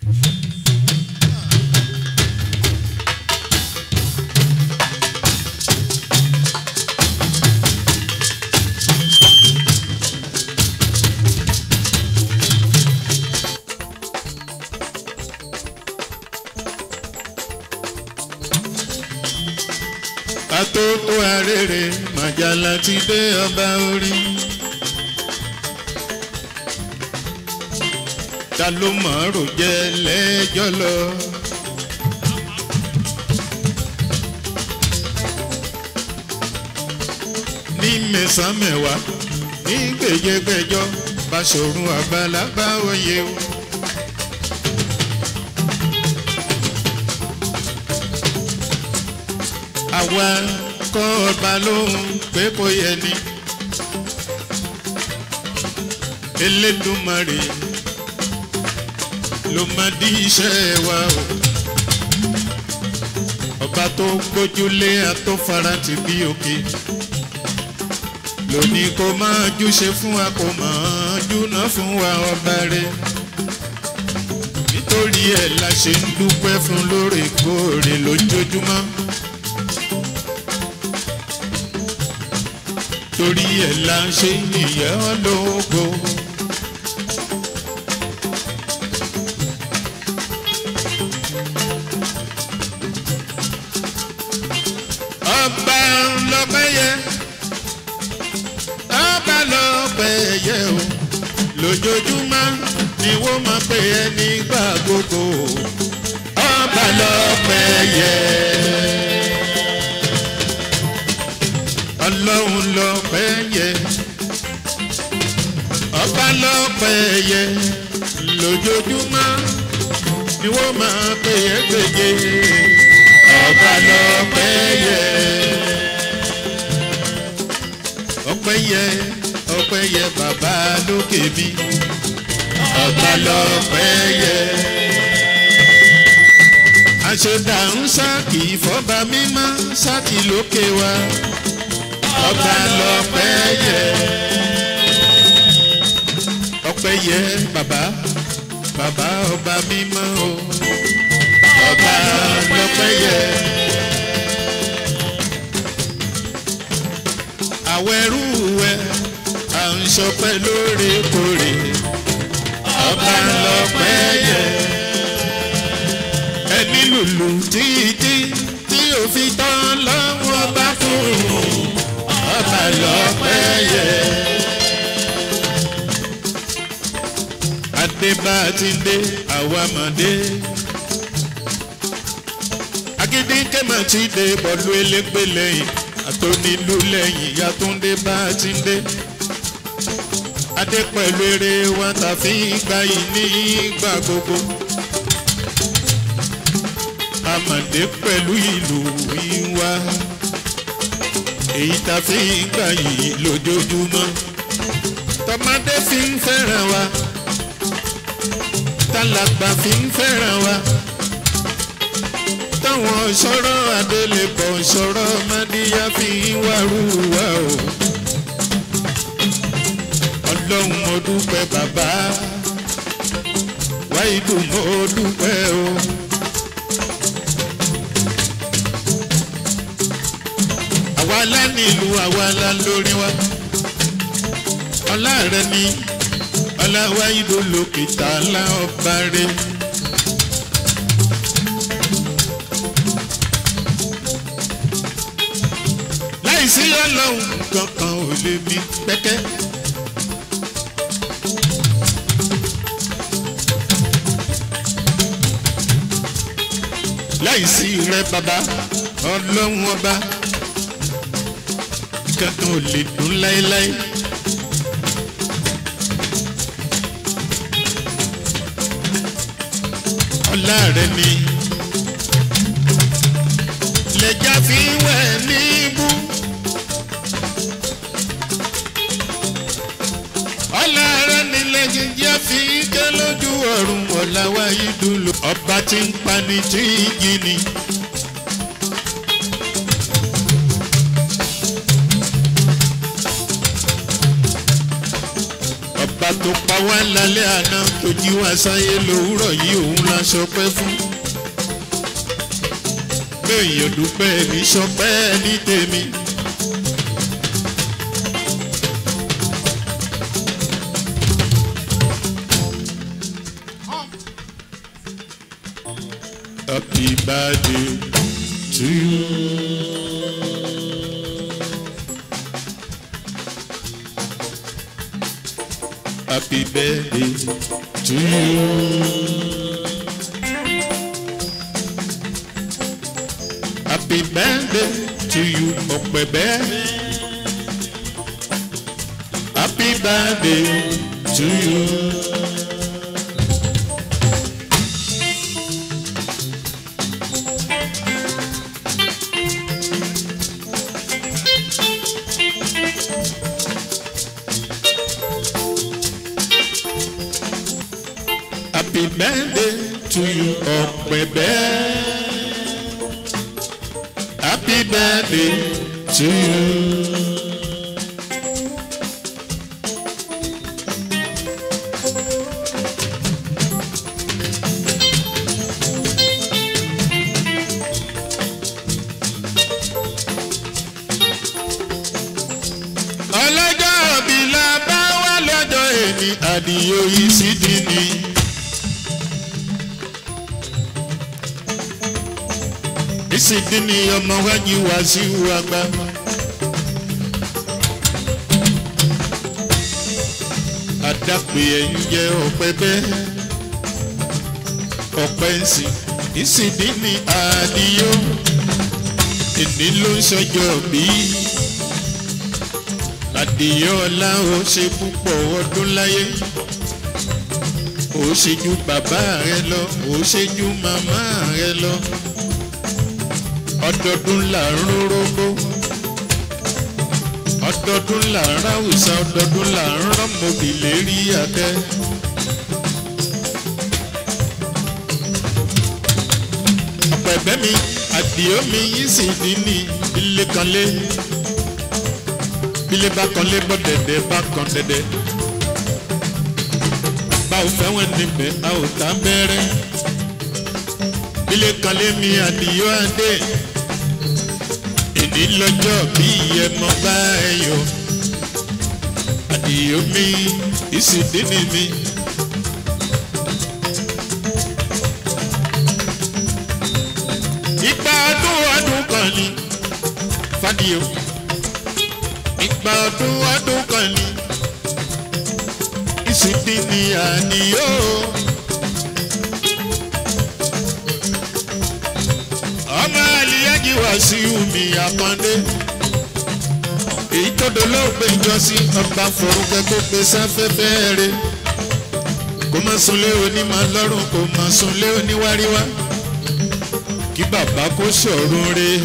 atótó arére màjàlá ti dé ọba orí. ta ló mọ̀ọ́rò jẹ́ lẹ́jọ́ lọ. ní mẹ́sàn-án mẹ́wàá ní gbèjégbèjọ́ Báṣọ̀run Àgbàlagbà oyè o. àwa kọ́ ọba lóhùn pé kò yẹ ni. Elédùmarè ló máa di iṣẹ́ wa o. ọba tó gbójúlé àtọ́farantì bí òkè. lónìí kò máa júṣe fún wa kò máa júná fún wa ọba rẹ̀. nítorí ẹ̀ la ṣe ń dúpẹ́ fún lóòrèkóòrè lójoojúmọ́. torí ẹ̀ la ṣe yìnyẹn lógo. ọba lọ́pẹ́ yẹ ọba lọ́pẹ́ yẹ o lójoojúmọ́ ni wọ́n máa pè é nígbà gbogbo ọba lọ́pẹ́ yẹ. ọlọ́run lọ́pẹ́ yẹ ọba lọ́pẹ́ yẹ lójoojúmọ́ ni wọ́n máa pè é gbèjè ọba lọ́pẹ́ yẹ ọpẹ́ yẹ ọpẹ́ yẹ bàbá lókè mi ọba lọ́pẹ́ yẹ àṣẹdá ń sá kì í fọba mímọ́ sákì lókè wa ọba lọ́pẹ́ yẹ ọpẹ́ yẹ bàbá bàbá ọba mímọ́ o ọba lọ́pẹ́ yẹ. àwọn ẹrú wẹ à ń sọpẹ́ lóòrèkóòrè ọba lọ́pẹ́ yẹ. ẹni lùlù títí tí òfin tán lọ́wọ́ bá fún ọba lọ́pẹ́ yẹ. adébá ti dé àwa mọ̀ dé agídí kẹ́mà ti dé bọ́ọ̀lù elégbé lẹ́yìn àtọ́nílù lẹ́yìn yàtúndé bá ti dé adé pẹ̀lú eré wa ta fi gba yìí ní ìgbà gbogbo amàdé pẹ̀lú ìlú ìwà èyí ta fi gbà yìí lójoojúmọ́ tọmọdé fi ń fẹ́ràn wa tálàgbà fi ń fẹ́ràn wa táwọn sọ̀rọ̀ adélébọ̀ sọ̀rọ̀ mádìyà fi ń wárú wa o. ọlọ́run mo dúpẹ́ bàbá wáìdù mo dúpẹ́ o. àwa la nílùú àwa la lórí wa ọlá rẹ ni ọlá wáìdù lókè tá a lá ọba rẹ. láìsí ọlọ́run kankan ò lè mí pẹ́kẹ́. láìsí rẹ bàbá ọlọ́run ọba kankan ò lè dùn láéláé. ọlá rẹ ni lẹ́jà fi wẹ̀ níbú. ọlọ́run nílẹ̀ jíjẹ́ fi ké lójú ọ̀run ọ̀làwà yìí dúró. ọba tí ń pani tí ń gini. ọba ọba tó pa wá lálẹ́ àná tó jí wá sáyé lòwúrọ̀ yìí òun la ṣọpẹ́ fún. béèyàn dúpẹ́ mi ṣọpẹ́ ní tèmi. Happy birthday to you. Happy birthday to you. Happy birthday to you, Ọ̀pẹ̀bẹ́. Happy birthday to you. Happy birthday to you, Ọ̀pẹ̀bẹ́. Happy birthday to you. ọlọ́jọ́ òbí la bá wá lọ́jọ́ èmi àdìyó yìí sì dín ní. ìsìndín ní ọmọ wájú wá sí wàgbà. àdàpè ẹ̀yìn jẹ́ ọ̀pẹ bẹ́ẹ̀ ọ̀pẹ ń sìn ìsìndín ní àdìyó èdè ló ń ṣọjọ́ bíi àdìyọ́lá ó ṣe púpọ̀ ọdún láyé ó ṣe ju bàbá rẹ lọ ó ṣe ju màmá rẹ lọ ọdọọdún là ń rórógbó ọdọọdún là ń ráwùsà ọdọọdún là ń rọmọbì lérí adẹ. ọ̀pẹ̀bẹ́ mi àdìyó mi yìí sì dín ní ilé kan lé bílé bá kan lé bọ́ dẹ̀dẹ̀ bá kan dẹ̀dẹ̀. bá ò fẹ́ wọn níbẹ̀ a ò tá bẹ́rẹ́. bílé kan lé mi àdìyó adé. èdè lọ́jọ́ bí ẹmọ bá ẹ yọ. àdìyó mi ìsìndínì mi. ìgbà ọdún ọdún kan ni fàdíyó ìgbà ọdún ọdún kan ni ìsìndí ni àníyó. ọmọ àlìyájí wá sí omi àkàndé èyí tó dolóògbé ìjọsìn ọba forúkẹ kó gbé sáfẹ́fẹ́ rẹ̀ kó má sunlé onímọ̀ lọ́rùn kó má sunlé oníwáríwá kí bàbá kó sọ̀rùn rẹ̀.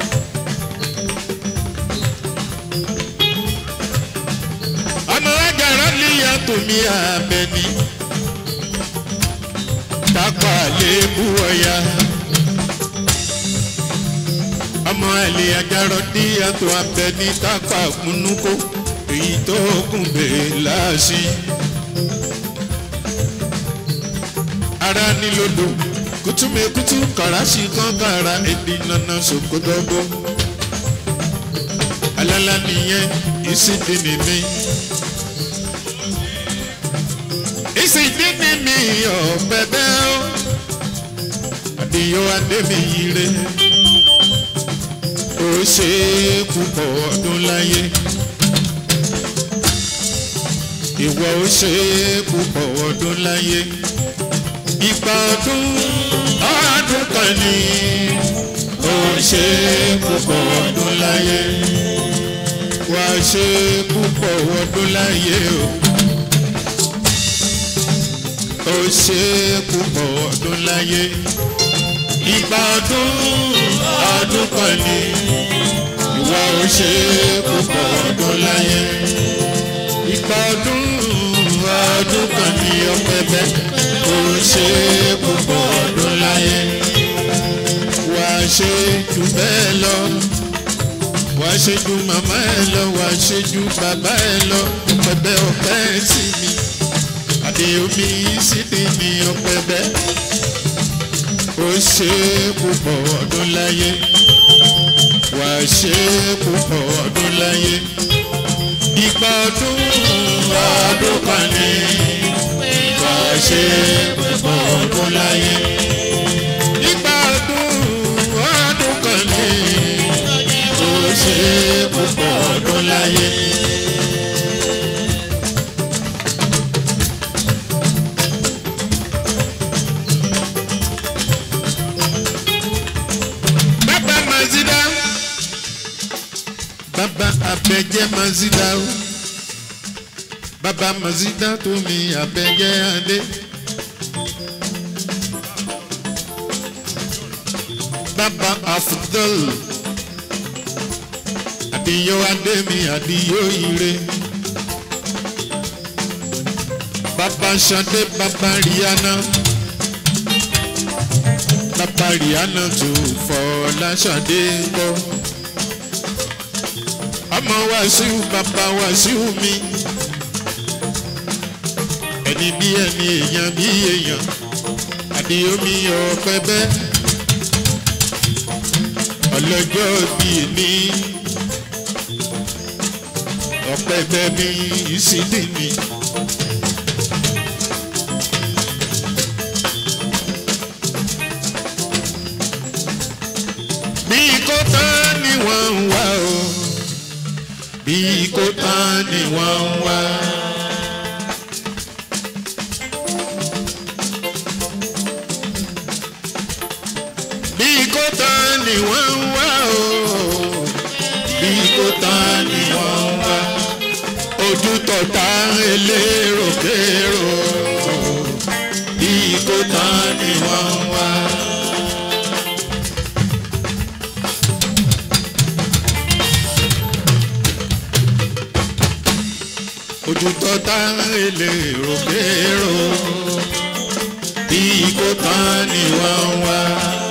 ọmọ ajára níyà tòmí abẹni tápà lébú ọya ọmọ àlè ajára níyà tó abẹni tápà múnúkó èyí tó kún bèè láàṣì ara nílòdò kùtùmẹ̀kùtù kàràṣì kan kàrà èdè nana sòkòtọ́gbó alala nìyẹn ìsìndínì mi. ìsìndínì mi ọ̀pẹ̀bẹ́ ó àdìyó adébíyire ó ṣe púpọ̀ ọdún láyé ìwọ ó ṣe púpọ̀ ọdún láyé ìgbà ọdún ọdún kan ní ó ṣe púpọ̀ ọdún láyé wá ṣe púpọ̀ ọdún láyé o. ó ṣe púpọ̀ ọdún láyé. ìgbà ọdún ọdún kan ní ìwà ó ṣe púpọ̀ ọdún láyé. ìgbà ọdún ọdún kan ní ọpẹbẹ ó ṣe púpọ̀ ọdún láyé. wá ṣe jù bẹ́ẹ̀ lọ wàá ṣe ju màmá ẹ lọ wàá ṣe ju bàbá ẹ lọ pẹpẹ ọpẹ sí mi àdéhùnmí sídìí ní ọpẹ bẹ́ẹ̀ ó ṣe púpọ̀ ọdún láyé wà á ṣe púpọ̀ ọdún láyé ìgbà ọdún ọdún kan ní wà á ṣe púpọ̀ ọdún láyé ìgbà ọdún ọdún kan ní ó ṣe púpọ̀ ọdún láyé. bàbá mazida bàbá abẹ́jẹ́ mazida o bàbá mazida tó mi abẹ́jẹ́ adé. bàbá afudol àdìyó adé mi àdìyó ire. bàbá sade bàbá rihanna bàbá rihanna tó fọláṣadé gbọ́. ọmọ wàṣíù bàbá wàṣíù mi. ẹni bí ẹni èèyàn bí èèyàn àdìyó mi ọ̀pẹ bẹ́ẹ̀. ọlọ́jọ́ bí ní ọ̀pẹ bẹ́ẹ̀ mi ìsídìí mi. bí kò tán ni wọ́n ń wá o bí kò tán ni wọ́n ń wá. bí kò tán ni wọ́n ń wá o bí kò tán ni wọ́n ń wá. ojú tọ̀tà elérò kérò bí kò tán ni wọ́n ń wá. ojú tọ́ta èlé rògbèrò bí kò tán ni wọ́n wá.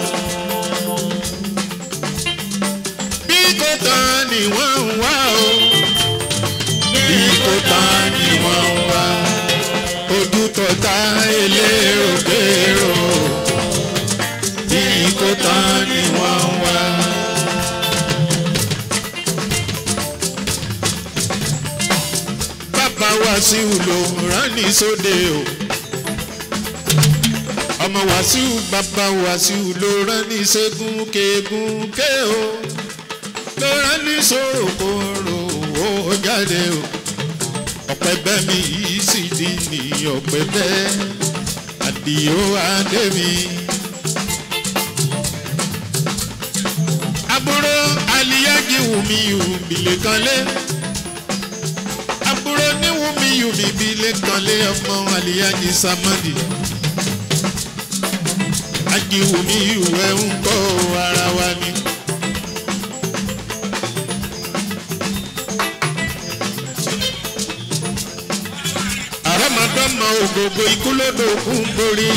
bí kò tán ni wọ́n wá o bí kò tán ni wọ́n wá. ojú tọ́ta èlé rògbèrò bí kò tán ni wọ́n wá. bàbá wàsíù ló rán ní sóde o ọmọ wàsíù bàbá wàsíù ló rán ní ṣẹ́gun kéegun ké o ló rán ní sòròkòrò ó jáde o ọ̀pẹ bẹ́ mi yìí sì di ní ọ̀pẹ bẹ́ àdìo adé mi. àbúrò àlìyájí wùmí wùmílẹ̀ kan lé àbúrò níwùmí yùmí bí lẹ́kàn lé ọmọ àlìyájí samadi ajiwùmí ìwẹ̀ ń kọ́ ara wa ni. àrọ́mọdọ́mọ ògògò ikú lódò kún borí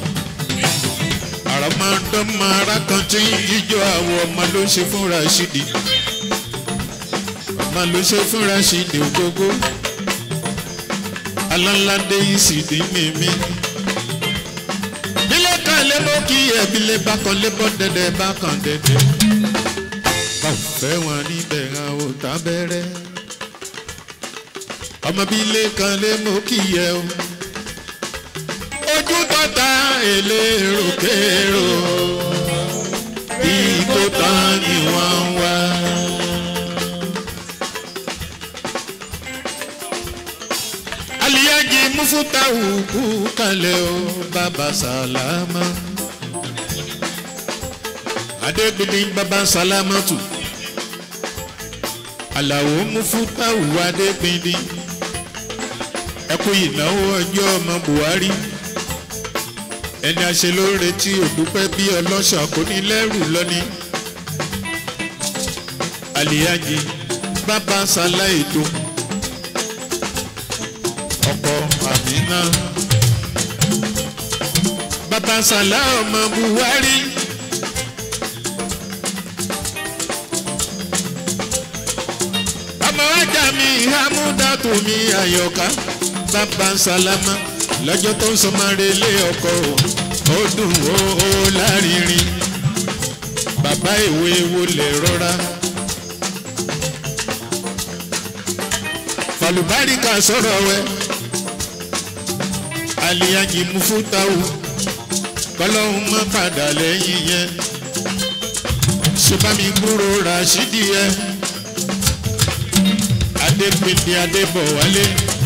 àrọ́mọdọ́mọ arákàntí jíjọ àwọ̀ ọmọ ló ń ṣe fún Rashidi ọmọ ló ṣe fún Rashidi ògógó alálàdé ìsìdí mímí bílẹ̀ kan lé mọ́ kí ẹ̀bílẹ̀ bá kan lé bọ́ dẹ́dẹ́ bá kan dẹ́dẹ́ báwo fẹ́ wọn níbẹ̀ hàn ó tábẹ́rẹ́ ọmọ bílẹ̀ kan lé mọ́ kí ẹ o ojú tọ́ta èlérò kérò bí kò tán ni wọ́n ń wá. aliyaji mufutawu kú kalẹ̀ o baba salama adegbede baba salamatu alawo mufutawu adegbede ẹkú ìnáwó ọjọ́ ọmọ buhari ẹni àṣelóore tí òdúpẹ́ bí ọlọ́ṣà kò ní lẹ́rù lọ́ní aliyaji baba sala ètò ọkọ àmínà baba sala ọmọ buhari. ọmọ ajá mi hamúdàtú mi àyọ̀ká bàbá sálámà lọ́jọ́ tó ń sọmọ́re lé ọkọ̀ o ó dùn ó ó lárinrin bàbá ìwé wo lè rọra. falùbáríkà sọ̀rọ̀ wẹ́ aliyaji mufutawu kọlọ́hún má padà lẹ́yìn yẹn ṣùgbọ́n mi gbúrò rashidi yẹn adépèdé adébọ̀wálé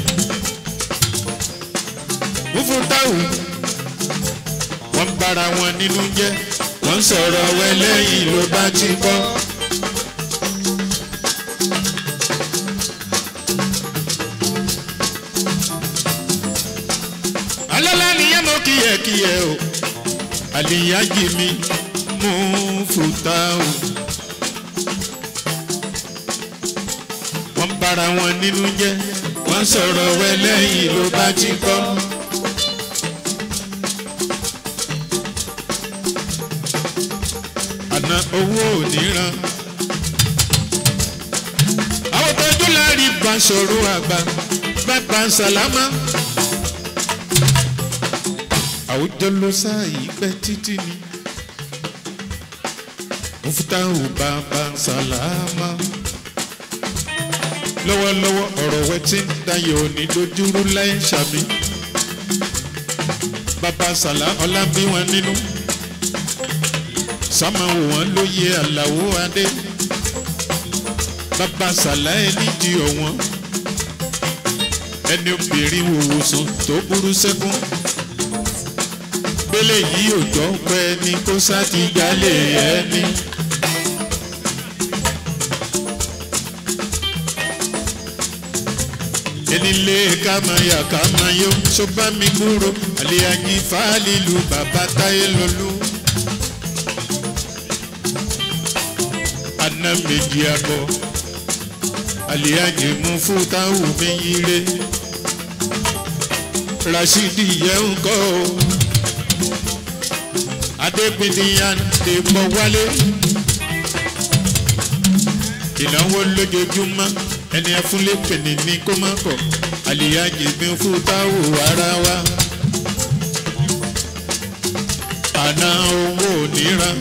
mufutawu wọ́n bára wọn nínú jẹ́ wọ́n sọ̀rọ̀ wẹ́lẹ́yìn ló bá ti kọ́. alọ́lá nìyẹn mọ kíyẹ̀kíyẹ̀ o àlìyájì mi mú fùtá o. wọ́n bára wọn nínú jẹ́ wọ́n sọ̀rọ̀ wẹ́lẹ́yìn ló bá ti kọ́. àná owó ò ní ran. àwọn tọ́jú láàrin bá sọ̀rọ̀ àgbà bàbá sàlámà àwùjọ ló sáàyè pẹ́ títí ni mufutahu bàbá sàlámà lọ́wọ́lọ́wọ́ ọ̀rọ̀ wẹ́ tí ń dayọ̀ ní dojúrú láì sàmì bàbá sàlá ọlá bí wọn nínú sámáwò wọn lóye àlàó adé bàbá sàlá ẹni jí ọ̀wọ́n ẹni obìnrin wòwòsàn tó burú sẹ́kún gbélé yìí ò jọ pé ní kó sáti jalè ẹni. enílé kámayà kámayó sọgbà mi kúrò àlèyànjí fàálìlú bàbá táyé lọlú. aná méjì àbọ̀ àlèyànjí mú fún táwọn mi yíre rasidi yẹn ń kọ́ o adépínìyàn lè pọ̀ wálé. ìnáwó lójoojúmọ́ ẹni ẹfúnlé pèní ní kó má kọ̀ àlìyájì bí fún táwò ara wa. àná owó níran.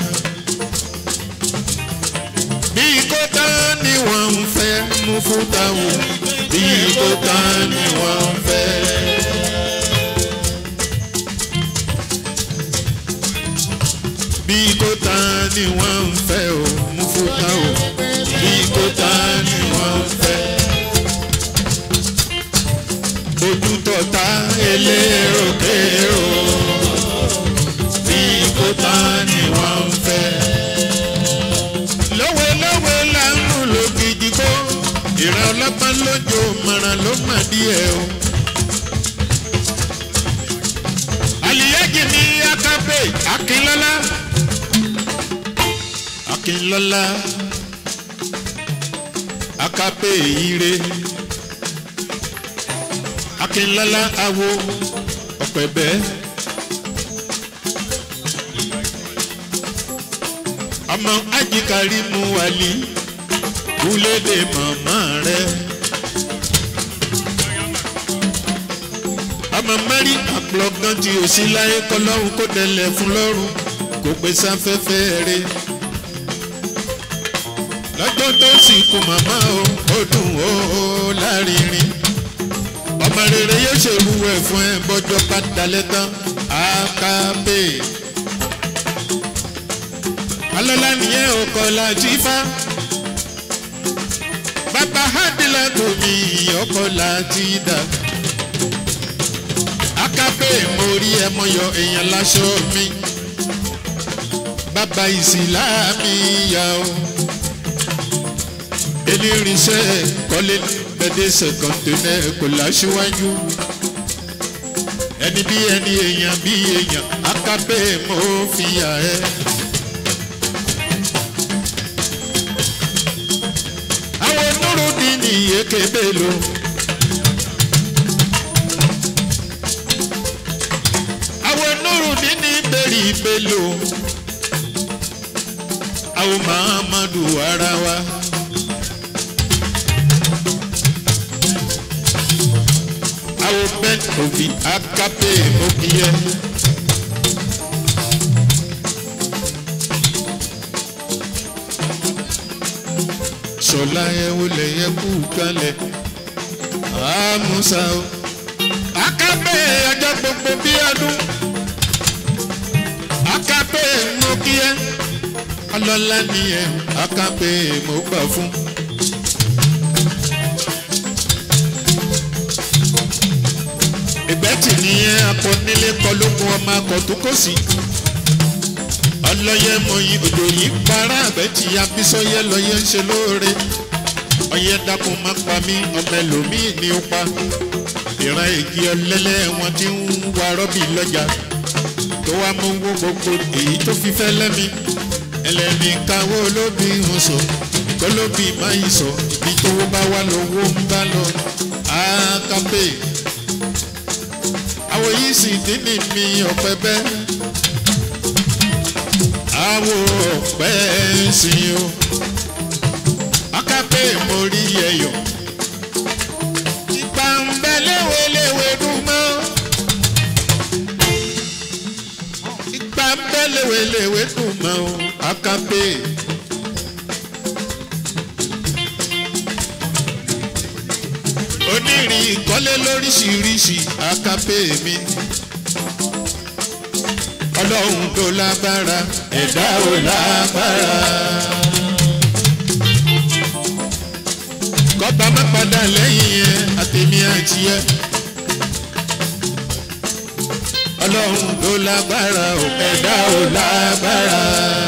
bí kò tán ni wọ́n ń fẹ́ mú fún táwò bí kò tán ni wọ́n ń fẹ́. bí kò tán ni wọ́n ń fẹ́ o mú fúta o bí kò tán ni wọ́n ń fẹ́. ojú tọ̀tà elérokèrò bí kò tán ni wọ́n ń fẹ́. lówelówe là ń mú lògìjì kó ìran ọlọ́pàá lójó mọ̀ràn ló mà díẹ̀ o. àlìyájì ní akápẹ́ akínlọ́lá akínlọ́lá akápẹ́ ire akínlọ́lá awo ọ̀pẹ̀bẹ́ ọmọ ajíkárí mu wálí kúlédè màmá rẹ ọmọ mẹ́rin àpọ̀lọ́gán tí ò sí láyé kọlọ́run kó dẹlẹ̀ fún lọ́rùn kò pé sáfẹ́fẹ́ rẹ lọ́jọ́ tó sì kú màmá o ó dùn ó ó lárinrin ọmọ rere yóò ṣèrú ẹ̀ fún ẹ bọ́jọ́ bá dalẹ̀ tán àkàbè alọ́lá nìyẹn ò kọ́ láti fá bàbá hádìlá tóbi ọkọ̀ láti dà àkàbè mo rí ẹ mọ́yọ èèyàn láṣọ mi bàbá ìsìlámì yà ó eléríṣẹ́ kọ́lé gbẹdẹ́sẹ̀ kọ́ńténẹ́ kò láṣíwájú ẹni bí ẹni èèyàn bí èèyàn akápẹ́ mo fi yà ẹ́. àwọn onúrúdì ní èké bèlò. àwọn onúrúdì ní bèrè bèlò. àwọn mahamadu ara wa. àwọn bẹ́ẹ̀ òbí akápé mo kí ẹ. sọlá ẹ wọlé yẹ kú kalẹ̀ àmúṣà o. akápé ọjọ́ gbogbo bí ọdún akápé mo kí ẹ ọlọ́lá ni ẹ akápé mo gbà fún. ìgbẹ́tì nìyẹn akọnílé kọlókun ọmọ akọ̀túnkòsì ọlọ́yẹ mọ̀yì òjò yìí para àgbẹ̀tì abísọ́yẹ lọ́yẹ ń ṣe lóore ọyẹ dákun má pa mí ọmọ ẹlòmíì ní ó pa ìran èjì ọlẹ́lẹ́ wọn ti ń wa rọ́bì lọ́jà tó wá mú owó gbogbo èyí tó fi fẹ́ lẹ́mi ẹlẹ́ni káwọ́ olóbì ń sọ kólóbì má yìí sọ ibi tówó bá wà lówó ń bá lọ àákápè àwọn yìí sì dín ní mi ọ̀pẹ bẹ́ẹ̀ àwọ̀ ọ̀pẹ sí o akápè mo rí ẹyọ ìgbà ń bẹ léweléwe dùn mọ́ ìgbà ń bẹ léweléwe dùn mọ́ o akápè. onírin ìkọ́lé lóríṣiríṣi akápè mi ọlọ́run tó lágbára ẹ̀dá ò lágbára. kọ́ba má padà lẹ́yìn yẹn àtẹ̀mí àti ẹ. ọlọ́run tó lágbára ò ẹ̀dá ò lágbára.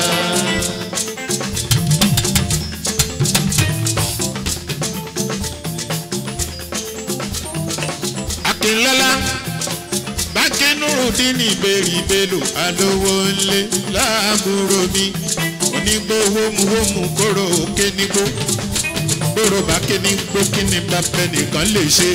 akínlọ́lá báńkì nurudini ìbéèrè alówó ńlẹ̀ láàbúrò mi onígbòhómùhómù kóró òkè nígbó gbòòrò bá kíní gbó kíní bàbá nìkan lè ṣe.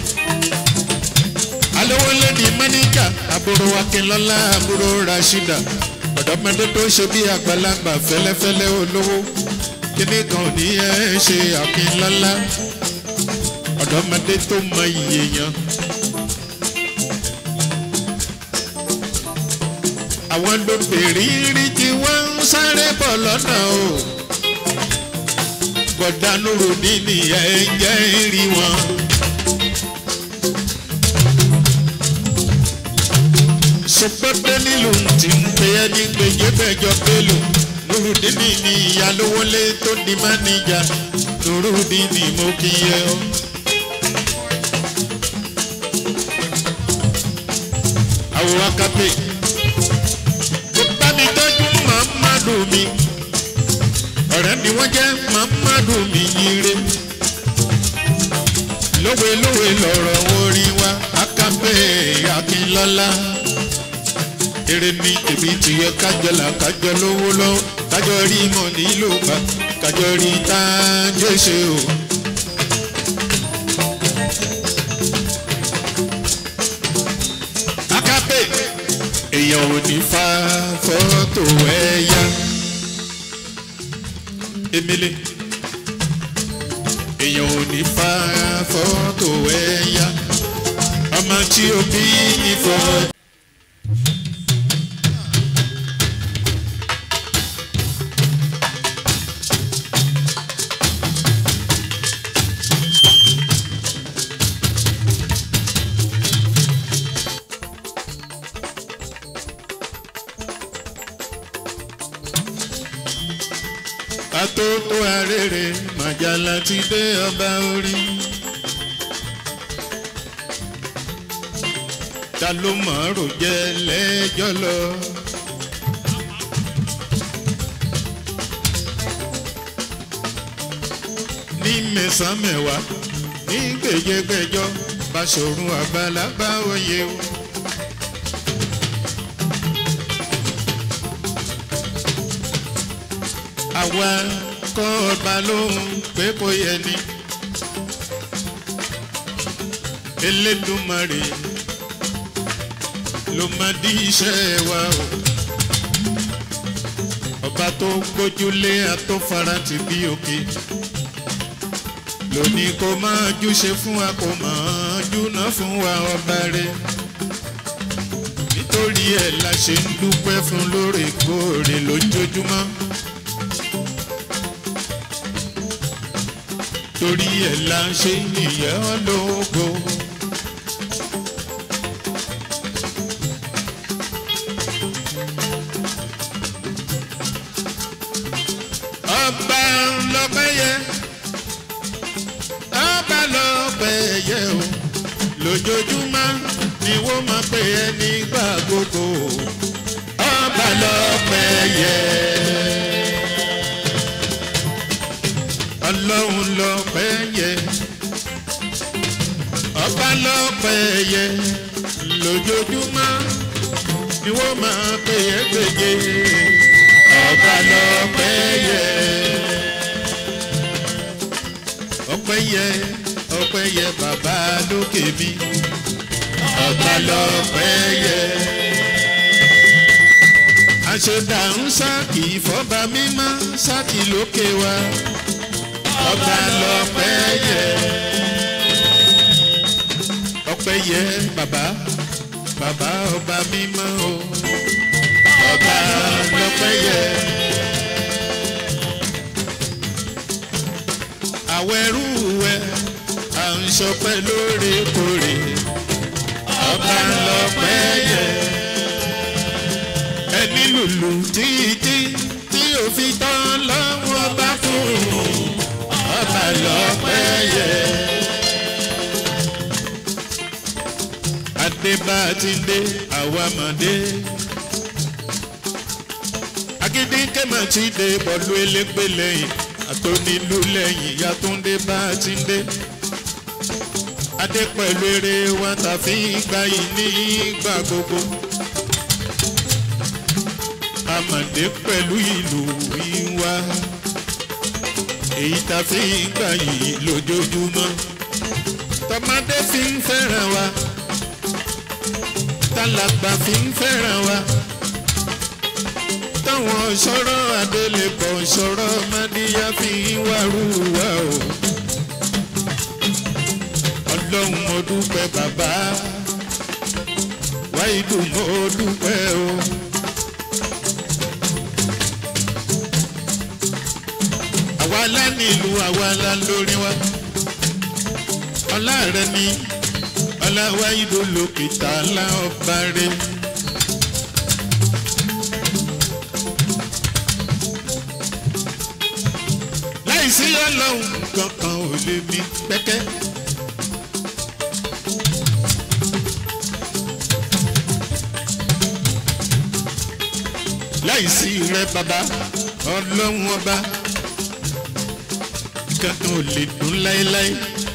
alówó ńlẹ̀ ní mẹ́níjà àbúrò akínlọ́lá àbúrò rashida ọ̀dọ́mọdé tó ṣe bí àgbàlagbà fẹ́lẹ́fẹ́lẹ́ olówó kíní kan ò ní ẹ́ ṣe akínlọ́lá ọ̀dọ́mọdé tó mọ iye yan. àwọn lóbìnrin tí wọ́n ń sáré bọ̀ lọ́nà o. bọ̀dánúrò nínú ẹ̀jẹ̀ rí wọn. sọpẹ́pẹ́ nílùú tí ń pe ẹni gbèjé bẹ́jọ pélò nurudini ni ìyálówólé tó di máníjà nurudini mo kí yẹ ọ. àwòrán kápẹ́ bámi tọ́jú mamadu mi ọ̀rẹ́ ni wọ́n jẹ́ mamadu mi yire lówe lówe lọ̀rọ̀ orin wa akápẹ́ akínlọ́lá eré ní tèmi tìyẹ kájọlá kájọ lówó lọ kájọ rí mọ̀ nílò bá kájọ rí tájẹ́ ṣe o. akápẹ́ èèyàn ò ní fa fọ́tò ẹ̀yà. Emele èèyàn ò ní fa fọ́tò ẹ̀yà. Ọmọ tí o bí ní fọ́. Atótó arére màjàlá ti dé ọba orí. Ta ló mọ̀ rò jẹ́ lẹ́jọ́ lọ? Ní mẹ́sàn-án mẹ́wàá ní gbèjégbèjọ́ Báṣọ̀run àgbàlagbà oyè o. àwa kọ́ ọba lóhùn pé kò yẹ ni. Elédùmarè ló máa di iṣẹ́ wa o. Ọba tó gbójúlé àtọ́fara ti bí òkè. Lóní kó máa júṣe fún wa kó máa ranjú náà fún wa ọba rẹ̀ nítorí ẹ̀ la ṣe ń dúpẹ́ fún lóòrèkóòrè lójoojúmọ́. torí ẹ̀ la ṣe ń yẹ̀ ọ́ lógo. ọba lọ́pẹ́ yẹ ọba lọ́pẹ́ yẹ o lójoojúmọ́ ni wọ́n máa pè é nígbà gbogbo ọba lọ́pẹ́ yẹ. ọlọ́run lọ́pẹ́ yẹ ọba lọ́pẹ́ yẹ lójoojúmọ́ ni wọ́n máa pè é gbèjè ọba lọ́pẹ́ yẹ. ọpẹ́ yẹ ọpẹ́ yẹ bàbá lókè mi ọba lọ́pẹ́ yẹ. àṣọdà ń sáàkì fọba mímọ́ sáàkì lókè wa ọba lọ́pẹ́ yẹ. ọpẹ́ yẹ bàbá bàbá ọba mímọ́ o ọba lọ́pẹ́ yẹ. àwọn ẹrú wẹ à ń sọpẹ́ lóòrèkóòrè ọba lọ́pẹ́ yẹ. ẹni lùlù títí tí ò fi tán lọ́wọ́ bá fún ọba lọ́pẹ́ yẹ. adébátindé àwa mọ̀dé agídínkẹ́ mà ti dé bọ́ọ̀lù elégbé lẹ́yìn àtọ́nílù lẹ́yìn yàtúndé bá ti dé adé pẹ̀lú eré wa tàfi gbà yìí ní ìgbà gbogbo amàdé pẹ̀lú ìlú ìwà èyí tàfi gbà yìí lójoojúmọ́ tọmọdé fi ń fẹ́ràn wa tálàgbà fi ń fẹ́ràn wa táwọn sọ̀rọ̀ adélébọ̀ sọ̀rọ̀ mádìyà fi ń wárú wa o. ọlọ́run mo dúpẹ́ bàbá wáìdù mo dúpẹ́ o. àwa la nílùú àwa la lórí wa ọlá rẹ ni ọlá wáìdù lókè tààlà ọba rẹ. láìsí ọlọ́run kankan ò lè mí pẹ́kẹ́. láìsí rẹ bàbá ọlọ́run ọba kankan ò lè dùn láéláé.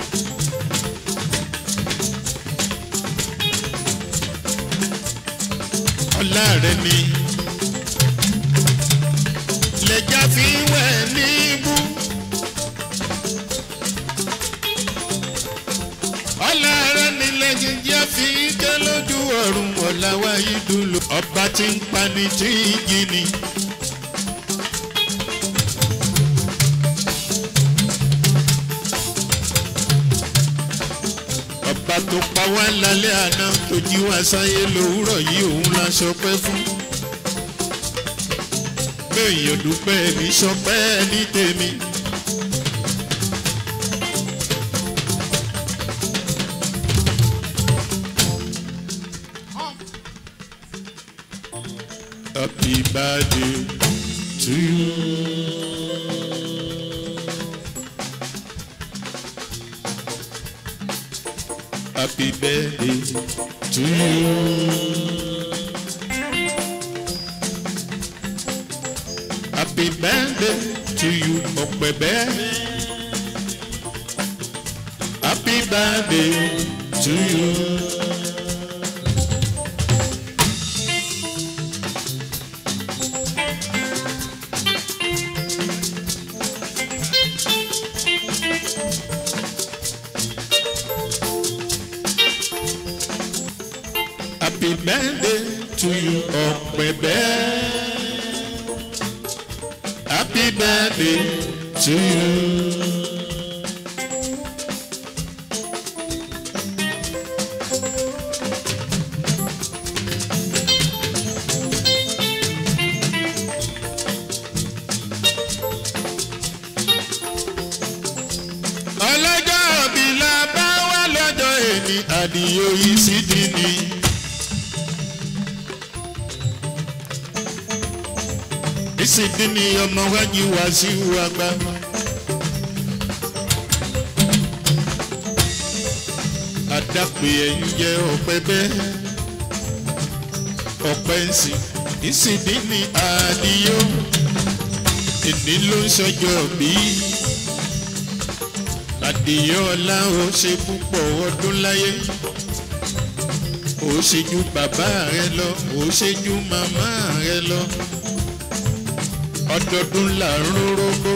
ọlá rẹ ni lẹ́jà fi wẹ̀ níbú. ọlá rẹ ni lẹ́jà fi ké lójú ọ̀run ọ̀làwà ìdúró ọba tí ń pani tí ń gini. ọba tó pa wá lálẹ́ àná tó jí wá sáyé lòwúrọ̀ yìí òun la sọpẹ́ fún èèyàn dúpẹ́ ní sọpẹ́ ní tèmi. Happy birthday to you. Happy birthday to you. Happy birthday to you, Ọ̀pẹ̀bẹ́. Happy birthday to you. Happy birthday to you, Ọ̀pẹ̀bẹ́. Happy birthday to you. àdìyó yìí sì dì ní. ìsìndí ni ọmọ wájú wá sí wàgbà. àdàpè ẹ̀yìn jẹ́ ọ̀pẹ bẹ́ẹ̀ ọ̀pẹ ń sìn ìsìndí ni àdìyó èdè ló ń ṣọjọ́ bí àdìyó ọlá ó ṣe púpọ̀ ọdún láyé ó ṣe ju bàbá rẹ lọ ó ṣe ju màmá rẹ lọ ọdọọdún là ń rórógbó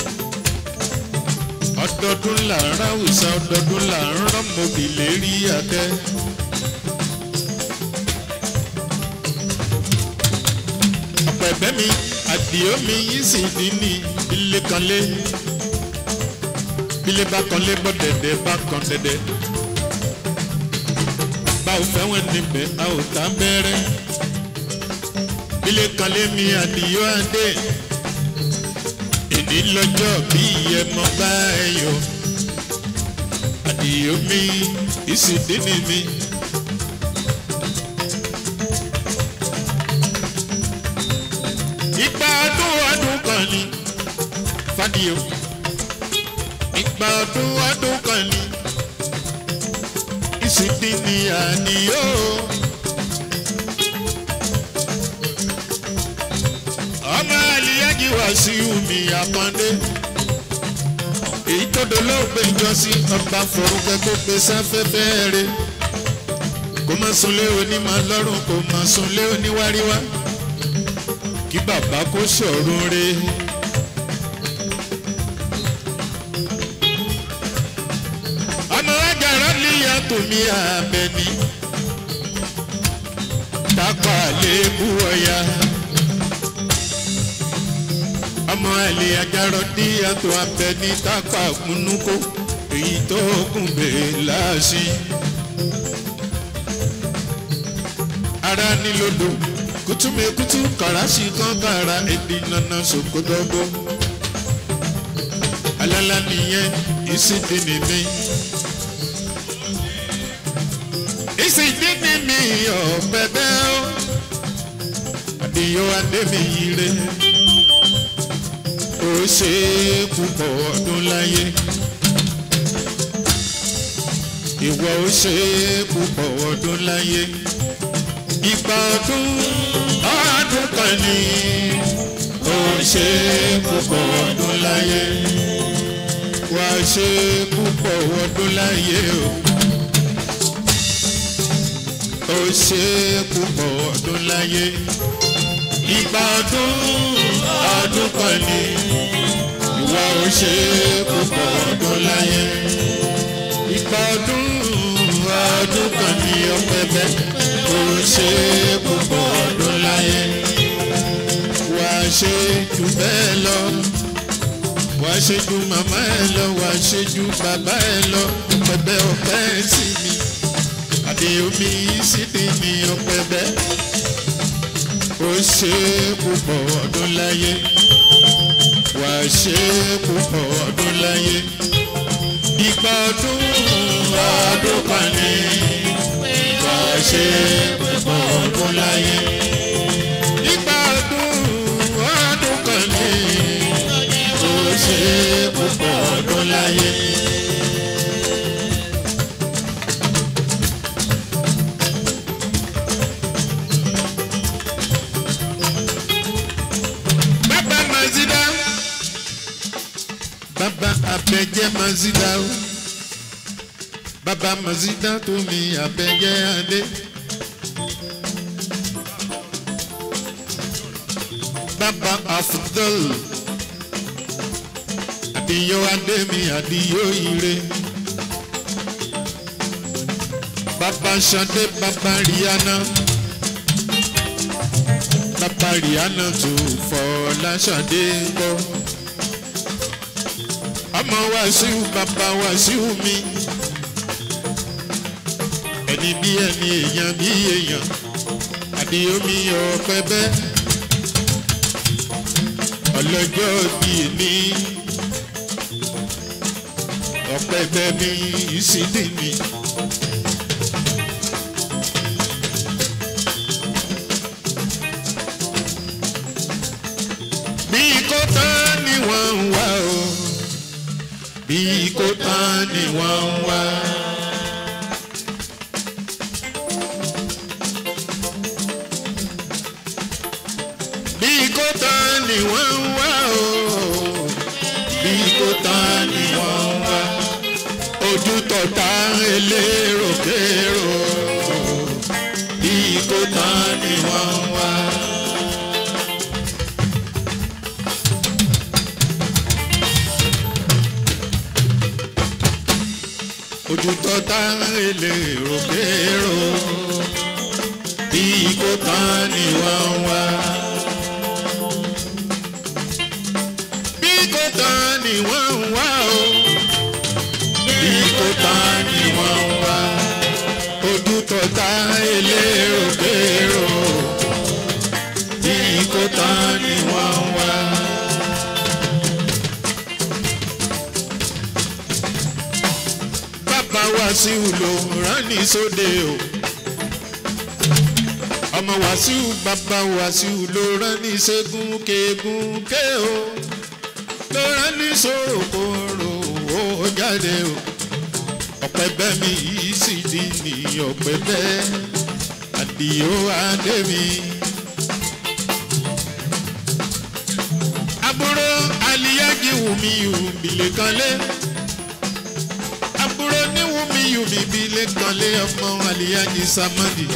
ọdọọdún là ń ráwùsà ọdọọdún là ń rọmọbì lérí àtẹ. ọ̀pẹ̀bẹ́ mi àdìó mi yìí sì ní ní ilé kan lé ilé bá kan lé bọ́ dẹ̀dẹ̀ bá kan dẹ̀dẹ̀ bá ò fẹ́ wọn níbẹ̀ a ò tá bẹ́rẹ́ ilé kan lé mi àdìó adé èdè lọ́jọ́ bí ẹmọ bá ẹ yọ àdìó mi ìsìndínì mi. ìgbà ọdún ọdún kan ni fàdíò ìgbà ọdún ọdún kan ni ìsìndínì àdìó. ọmọ àlìyájí wá sí omi àpọ́ndé èyí tó dolóògbé ìjọsí ọba forúkẹ́ kó pe sáfẹ́fẹ́ rẹ̀ kó má sunlé onímọ̀ lọ́rùn kó má sunlé oníwáríwá kí bàbá kó sọ̀rọ̀ rẹ̀. ọmọ ajára níyà tòmí àbẹ̀ní tápà lébú ọ̀yà ọmọ ẹlẹ ajarọ dí àtọ abẹ ní tápà múnúkó èyí tó kún bèè láàṣì. ara nílòdò kùtùmẹ̀kùtù kàràṣì kan kàrà èdè nana sòkòdọ́gbó. alala nìyẹn ìsìndínì mi. ìsìndínì mi ọ̀pẹ bẹ́ẹ̀ ó àdìyó adébí yìí rẹ̀ ó ṣe púpọ̀ ọdún láyé. Ìwọ ó ṣe púpọ̀ ọdún láyé. Ìgbà ọdún ọdún kan ní ó ṣe púpọ̀ ọdún láyé. Wà á ṣe púpọ̀ ọdún láyé o. Ó ṣe púpọ̀ ọdún láyé. Ìgbà ọdún ọdún kan ní ìwọ ò ṣe púpọ̀ ọdún láyé. Ìgbà ọdún ọdún kan ní ọpẹbẹ ò ṣe púpọ̀ ọdún láyé. Wà á ṣe jù bẹ́ẹ̀ lọ. Wà á ṣe ju màmá ẹ lọ. Wà á ṣe ju bàbá ẹ lọ. Ọpẹbẹ ọpẹ sí mi. Àdéhùnmí sídìí ní ọpẹbẹ ó ṣe púpọ̀ ọdún láyé wà á ṣe púpọ̀ ọdún láyé ìgbà ọdún ọdún kan ní wà á ṣe púpọ̀ ọdún láyé ìgbà ọdún ọdún kan ní ó ṣe púpọ̀ ọdún láyé. bàbá mazida bàbá abẹ́jẹ́ mazida o bàbá mazida tó mi abẹ́jẹ́ adé. bàbá afudol àdìyó adé mi àdìyó ire. bàbá sade bàbá rihanna bàbá rihanna tó fọláṣadé gbọ́. ọmọ wàṣíù bàbá wàṣíù mi. ẹni bí ẹni èèyàn bí èèyàn àdìyó mi ọpẹ bẹ́ẹ̀. ọlọ́jọ́ bí èmi ọpẹ bẹ́ẹ̀ mi ìsídìí mi. tán ni wọ́n ń wá o bí kò tán ni wọ́n ń wá. bí kò tán ni wọ́n ń wá o bí kò tán ni wọ́n ń wá ojú tọ̀tà elérokèrò bí kò tán ni wọ́n ń wá. ojú tọ́ta elérokèrò bí kò tán ni wọ́n ń wá. bí kò tán ni wọ́n ń wá o bí kò tán ni wọ́n ń wá. ojú tọ́ta elérokèrò bí kò tán ni wọ́n ń wá. bàbá Wàsíù ló rán ní sóde o ọmọ Wàsíù bàbá Wàsíù ló rán ní ṣẹ́gun kegun ké o ló rán ní sòròkòrò ó jáde o ọ̀pẹ bẹ́ mi yìí sì di ní ọ̀pẹ bẹ́ àdìo adé mi. àbúrò aliyaji wùmí wùmílẹ̀ kan lé àbúrò ní wùmí wùmílẹ̀ kan lé ọmọ aliyaji samadi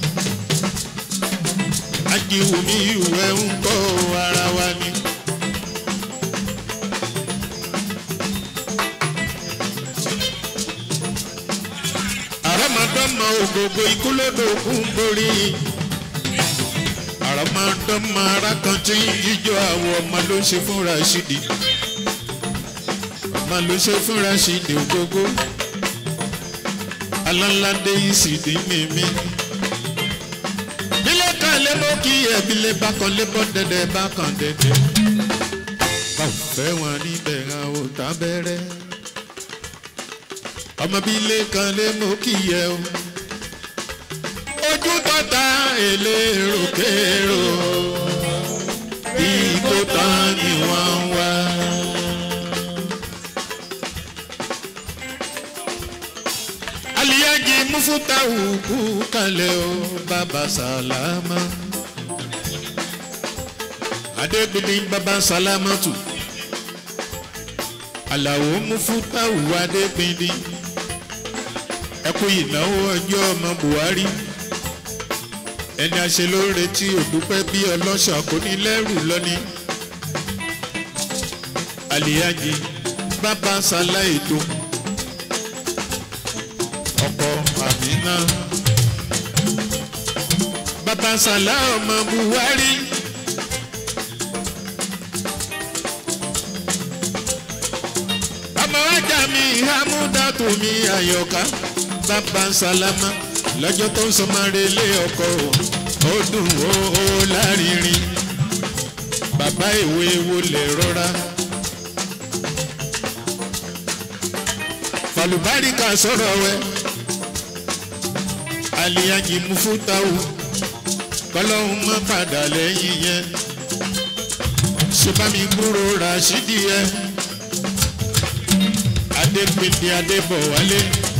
ajiwùmí ìwẹ̀ ń kọ́ ara wa ni. àrọ́mọdọ́mọ ògògò ikú lódò kún borí. àrọ́mọdọ́mọ ara kan tí ń jíjọ àwọ̀ ọmọ ló ń ṣe fún Rashidi. ọmọ ló ṣe fún Rashidi ògógó. alálàdé yìí sì dín mímí. bílẹ̀ kan lé mọ́ kí ẹ̀bílẹ̀ bá kan lé bọ́ dẹ́dẹ́ bá kan dẹ́dẹ́. báwo fẹ́ wọn níbẹ̀ ra ò tábẹ́rẹ́ ọmọ bíi ilé kan lé mú kí yẹ o ojú tọ́ta elérokèrò bí kò tán ni wọ́n ń wá. aliyaji mufutawu kú kalẹ̀ o bàbá sálámà adégbèdé bàbá sálámà tù àlàó mufutawu adégbèdé ẹkú ìnáwó ọjọ́ ọmọ Buhari ẹni àṣelóore tí òdúpẹ́ bí ọlọ́ṣà kò ní lẹ́rù lọ́ní. àlìyájí bàbá sálá ètò ọkọ àmínà bàbá sálá ọmọ Buhari. ọmọ ajá mi hamudatu mi àyọká bàbá sálámà lọ́jọ́ tó ń sọmọ́re lé ọkọ ó dùn ó ó lárinrin bàbá ìwé wo lè rọra. falùbáríkà sọ̀rọ̀ wẹ́ aliyanji mufutawu kọ́lọ́hún má padà lẹ́yìn yẹn ṣe bá mi gbúrò Rashidi yẹn adépèdé adébọ̀wálé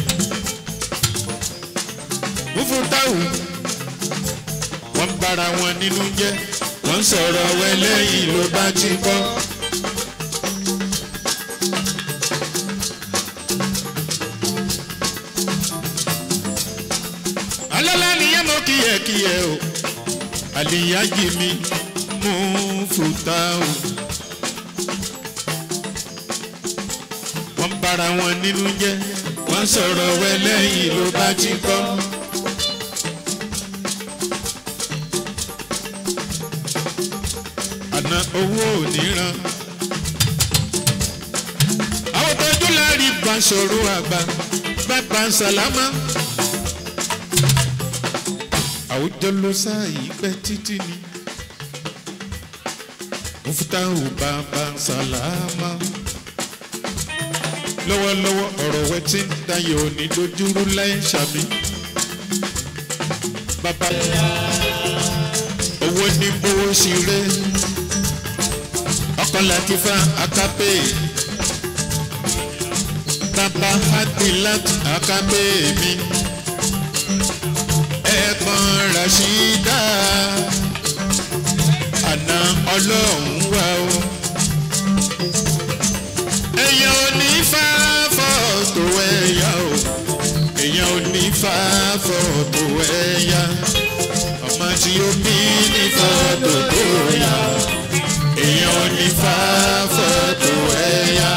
mufutawu wọ́n bára wọn nínú jẹ́ wọ́n sọ̀rọ̀ wẹ́lẹ́yìn ló bá ti bọ́. alọ́lá nìyẹn mọ́ kíyẹ̀kíyẹ̀ o àlìyájì mi mufutawu. wọ́n bára wọn nínú jẹ́ wọ́n sọ̀rọ̀ wẹ́lẹ́yìn ló bá ti bọ́. àná owó ò ní ran. àwọn tọ́jú láàrí Báṣọ̀rù àgbà bàbá sàlámà. àwùjọ ló sáàyè pẹ́ títí ni. Mufutahu bàbá sàlámà. lọ́wọ́lọ́wọ́ ọ̀rọ̀ wẹ́ tí ń dayọ̀ òní dojúrú láì ṣàmì. bàbá owó ní bówó sí rẹ̀ ọkọ latifa akape bàbá hadilat akape mi ẹ̀gbọ́n rasheeda àná ọlọ́run wà o èèyàn ò ní fà fọ́tò ẹ̀yà o èèyàn ò ní fà fọ́tò ẹ̀yà ọmọ tí ó bí ní fọ́tò tó yà èèyàn ò ní fà fọ́tò ẹ̀yà.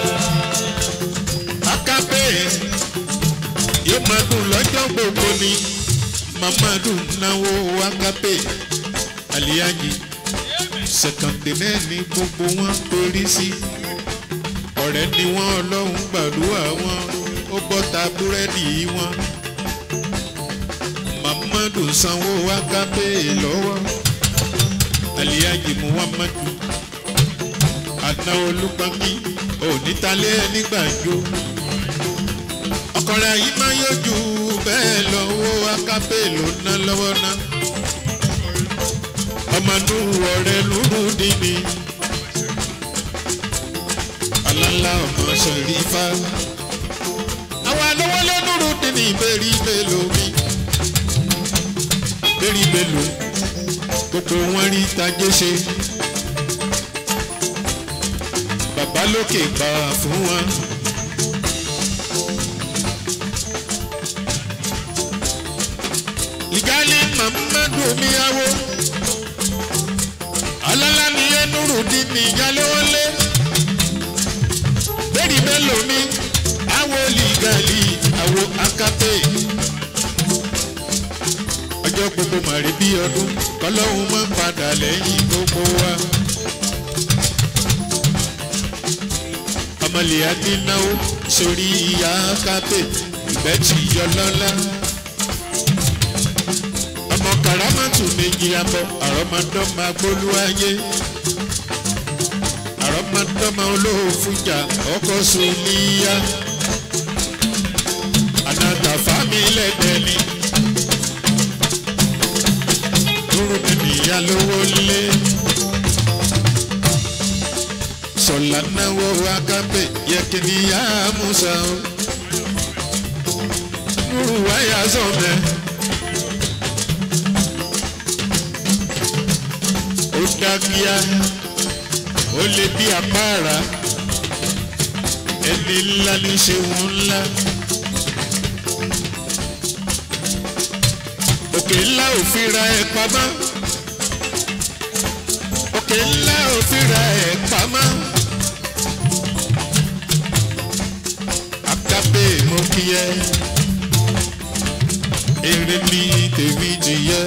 akápẹ́ yóò máa dùn lọ́jọ́ gbogbo ni mamadu náwó akápẹ́ aliyaji sẹ̀kàndé náà ní gbogbo wọn pérí sí ọ̀rẹ́ ni wọ́n ọlọ́run gbàdúrà wọn ó bọ́ta búrẹ́dì wọn mamadu sanwó akápẹ́ lọ́wọ́ aliyaji muhammadu àná olùpàmì onítàlẹ́ nígbàjọ ọkọ̀rẹ́ yìí máa yọjú bẹ́ẹ̀ lọ́wọ́ akápẹ́ ló ná lọ́wọ́ ná ọmọdún ọ̀rẹ́ lóru dìní alálà ọmọ sọ̀rífà àwọn alówó lónúrú dìní bẹ́ẹ̀rí bẹ́ẹ̀ lómi bẹ́ẹ̀rí bẹ́ẹ̀ lómi gbogbo wọn rí tajé ṣe bàbá lókè gbà fún wọn. ìgálí mamadu omiyawo alálà ni ẹnurudi ní ìyálówólé bẹ́ẹ̀ni bẹ́ẹ̀ lómi awo lìgàlì awo akápẹ́ ọjọ́ gbogbo màrí bí ọdún kọlọ́hún máa ń padà lẹ́yìn gbogbo wa. ọmọlẹ̀ adínáwó sórí ìyá kápẹ́ ìbẹ́tì yọlọ́lá. ọmọ karamatu méjì abọ́ àrọ́mọdọ́mọ agbólúwáyé. àrọ́mọdọ́mọ olóòfújà ọkọ̀ sùnìyà. ànàtàfàmì lẹ́dẹ̀ẹ́ni dúró nìyá lówó lé. sọ̀lá náwó akábẹ̀ yẹ kí ni yá musa o. nuru wáyà sọ̀mẹ́. ó dákíá ó lé bí apára ẹni ńlá ní ṣe wọn ńlá. òkè ńlá ò fi ra ẹ pamọ́ òkè ńlá ò fi ra ẹ pamọ́ akápé mo kí ẹ èrè mi tèmi jìyẹ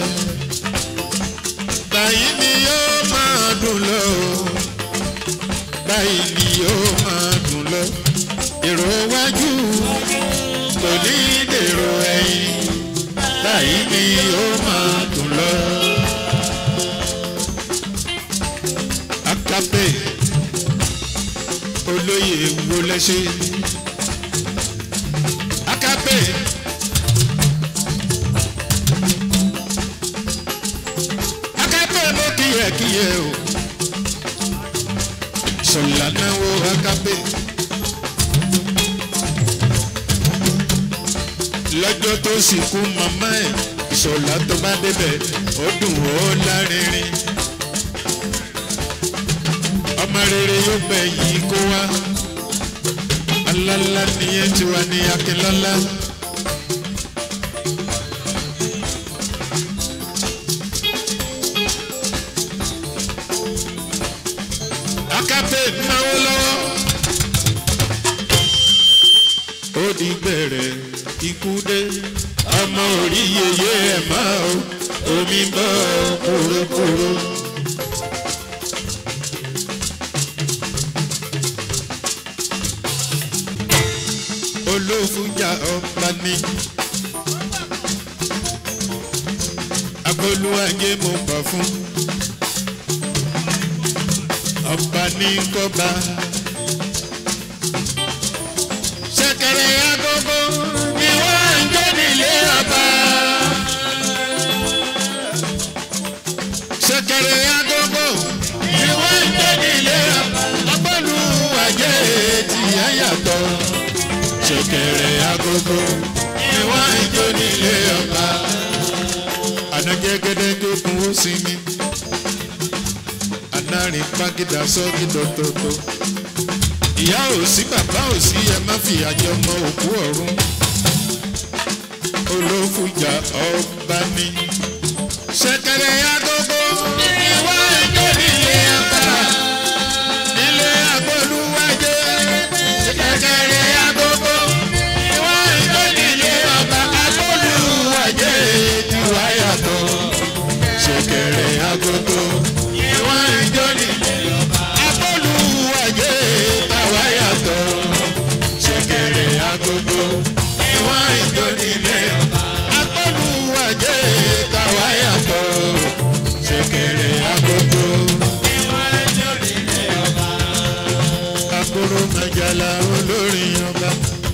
báyìí ni yóò máa dùn lọ báyìí ni yóò máa dùn lọ èrò wájú kò ní dèrò ẹ̀yìn báyìí ni ó máa dùn lọ. Akápè olóyè wo lẹ́sẹ̀. Akápè Akápè mo kíyẹ̀kíyẹ̀ o. Sọ̀lá náwó Akápè. lọ́jọ́ tó sìnkú màmá ẹ̀ ìṣọ̀lá tó bá débẹ̀ ó dùn ó lárinrin. ọmọ rere yóò gbẹ̀yìn kó wá alálá nìyẹn ti wà ní akínlọ́lá. akápẹ́ náwó lọ́wọ́ ó di gbẹ̀rẹ̀ ikú dé ọmọ orí yeye ẹ̀ máa o omi bọ́ kúrúkúrú. olófújà ọba ní abolúwàjẹ mo bà fún ọba ní kọba ṣẹ̀kẹ̀rẹ̀ agogo ni wọ́n ń jó nílé ọba. ṣẹ̀kẹ̀rẹ̀ agogo ni wọ́n ń jó nílé ìyá yàtọ̀ ṣẹ̀kẹ̀rẹ̀ agogo ni wọ́n ń jó nílé ọba. ànájẹ́gẹ́dẹ́ jókòó ó sinmi anárin pàgídà sọ́ọ́gì tòótòótò. ìyá ò sí bàbá ò sí ẹ má fi àjọ mọ òkú ọ̀run. olófùjà ọba ni. ṣẹ̀kẹ̀rẹ̀ agogo ni wọ́n ń jó nílé ọba. nílé agbóluwájé. ṣẹ̀kẹ̀rẹ̀ agogo ni wọ́n ń jó nílé ọba. agbóluwájé ti wá yàtọ̀. ṣẹ̀kẹ̀rẹ̀ agogo ni wọ́n ń jó nílé ọba. agbóluwájé tàwa yàtọ̀. ṣẹ̀kẹ̀rẹ̀ agogo ni wọ́n ń jó nílé ọba. agbóluwájé tàwa yàtọ̀. ṣẹ̀kẹ̀rẹ̀ agogo ni wọ́n ń jó nílé ọba. akóró mẹjàlá olórin ọba.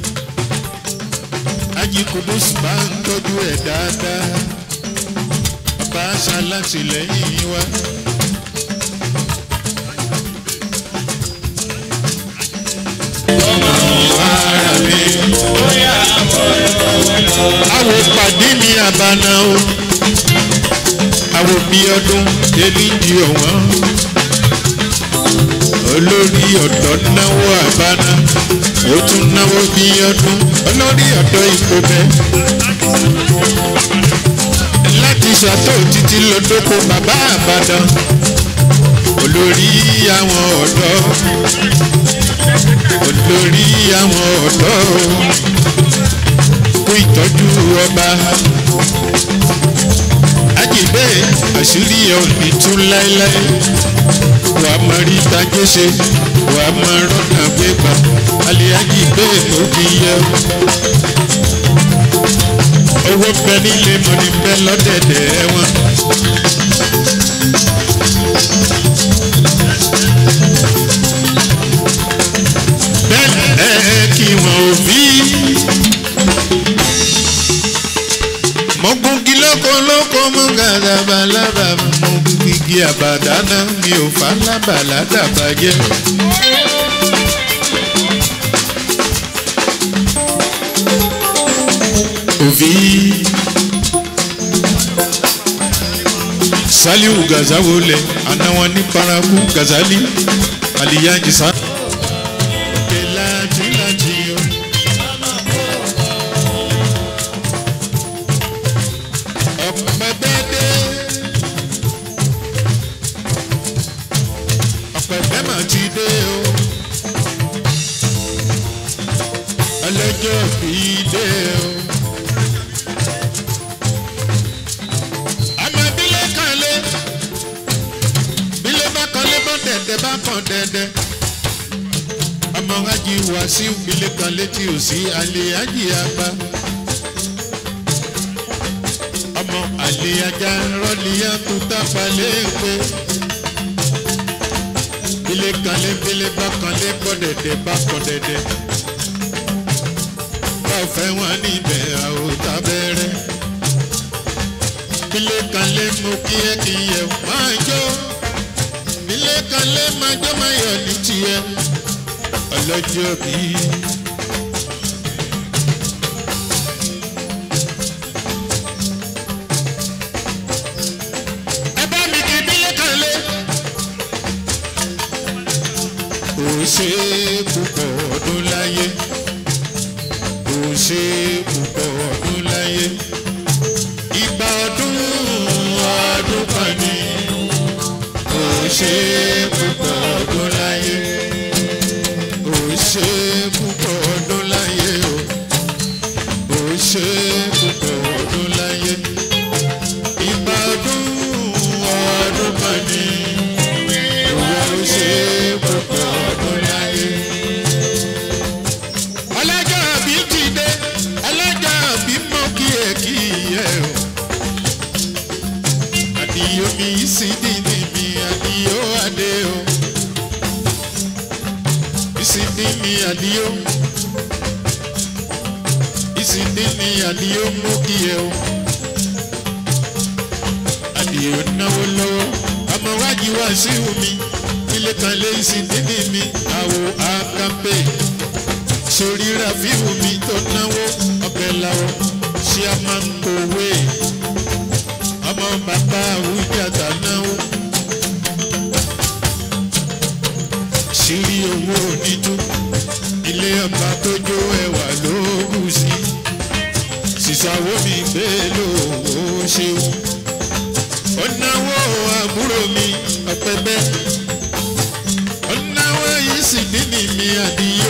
ají kudus máa ń tọ́jú ẹ̀ dáadáa. bàbá aṣálàtìlẹ́yìn wa. Àwo pàdé mi àbànà o. Àwo bí ọdún eléjì ọ̀wọ́n. Olórí ọ̀dọ́ náwó àbànà. Ó tún náwó bí ọdún. Olórí ọ̀dọ́ ipò bẹ́ẹ̀. Láti ṣàtò títí lọ́dọ́kọ bàbá àbàdàn. Olórí àwọn ọ̀dọ́. Olórí àwọn ọ̀dọ́ kú ìtọ́jú ọba. Ajíbẹ́ àṣírí ẹ̀ ò ní tún láéláé. Wà á máa rí tajé ṣe, wà á máa rọ́nà gbégbá. Alẹ́ ajíbẹ́ ló fi yẹ. Owó bẹ nílé mọ̀ní bẹ lọ́dẹ̀dẹ̀ wọn. Bẹ́ẹ̀ kí wọn ò bí mọ̀gùnkì lóko lóko mú gàdàbà lábà mú igi àbàdànà mi ò fà lábà ládàbàjẹ́. òbí saliu gazawolẹ àná wọn ní paraku gazali aliyanji sa. Láti láti o. ọ̀pẹ̀bẹ́dẹ́ ọ̀pẹ̀bẹ́ mà ti dé o ọlọ́jọ́ bí dé o. ọmọ bílẹ̀ kanlé bílẹ̀ bá kanlé bọ́ dẹ̀dẹ̀ bá kàn dẹ̀dẹ̀ ọmọ ajì wàásù bílẹ̀ kanlé tí ò sí alẹ́ ajì àgbà ọmọ àlè ajá rọ́lìyà tó tápá léèpé. Bílé kanlé bílé bá kanlé kọ́dẹ̀dẹ̀ bá kọ́dẹ̀dẹ̀. Bá fẹ́ wọn níbẹ̀ àwòtá bẹ̀rẹ̀. Bílé kanlé mo kí ẹ kí yẹ máa jó. Bílé kanlé máa jó máa yọ̀ ní tiẹ̀. Ọlọ́jọ́ bíi. ẹ bá mi kí bílẹ̀ kan lé. ó ṣe púpọ̀ ọdún láyé ó ṣe púpọ̀ ọdún láyé ìgbà ọdún ọdún kan ní ó ṣe púpọ̀ ọdún láyé ó ṣe púpọ̀ ọdún láyé o ó ṣe púpọ̀ ọdún láyé ìgbà ọdún ọdún kan ní ìwọ ó ṣe púpọ̀ ọdún láyé. ọlọ́jọ́ àbí ti dé ọlọ́jọ́ àbí mọ́ kí ẹ kí ẹ o. àdìyó mi sì dì ní mi àdìyó adé o. ìsìndí mi àdìyó. ìsìndí mi àdìyó mú kí ẹ o àdìyẹ náwó lọ́wọ́ ọmọ wájú wá sí omi ilé kan lé sí dídì mi àwò àkàmpé sórí rafiu mi tó náwó ọbẹ̀ làwọ̀ ṣé a máa ń kówé ọmọ bàbá àwùjàdà náwó. ṣírí owó oníjú ilé ọba tó jó ẹwà ló bù sí sísàwó mi gbé lówó ṣeun ó náwó àbúrò mi ọpẹ bẹ́ẹ̀ ó náwó yìí sì dídì mi àdìyó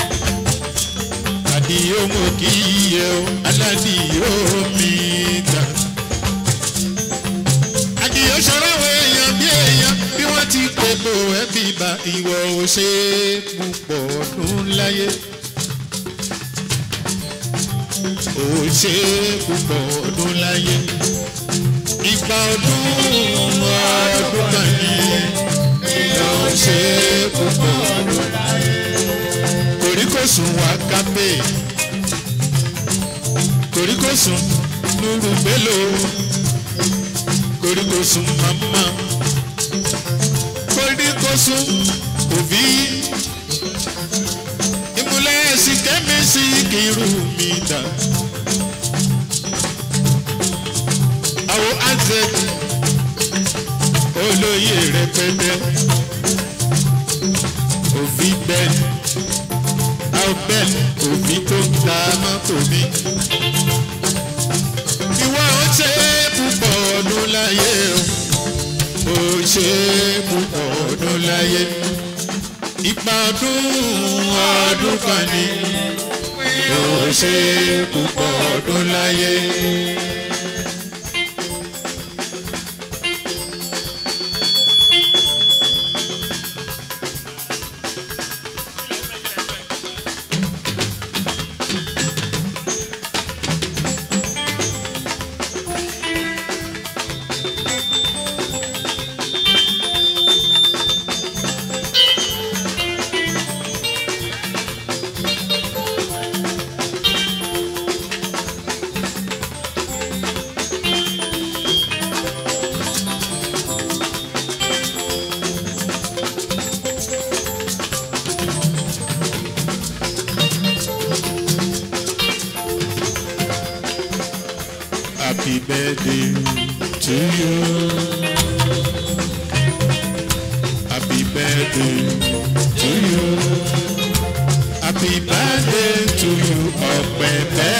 àdìyó mo kì í yẹ o aládìyó mi ta àdìyó ṣọlá wo èèyàn bí èèyàn bí wọ́n ti pè bò ẹ́ bí ba ìwọ ò ṣe é púpọ̀ ọdún láyé. ò ṣe é púpọ̀ ọdún láyé. ìgbà ọdún ọdún kan ní ìyá ò ṣe é púpọ̀ ọdún láyé. kòríkòsùn wá kápẹ́ kòríkòsùn nùrù gbélò kòríkòsùn màmá kòríkòsùn òbí ìmúlẹ̀ ẹ̀sìn kẹ́mẹ́sì kìrù mi dà. àwọn azẹ olóyè rẹpẹtẹ òbí bẹ́ẹ̀ albert òbí tó ń ta mọ́tò mi. ìwọ ó ṣe é púpọ̀ ọdún láyé o ó ṣe é púpọ̀ ọdún láyé ipa ọdún ọdún kan ní ó ṣe é púpọ̀ ọdún láyé. Happy birthday to you. Happy birthday to you. Happy birthday to you, Ọ̀pẹ̀pẹ̀.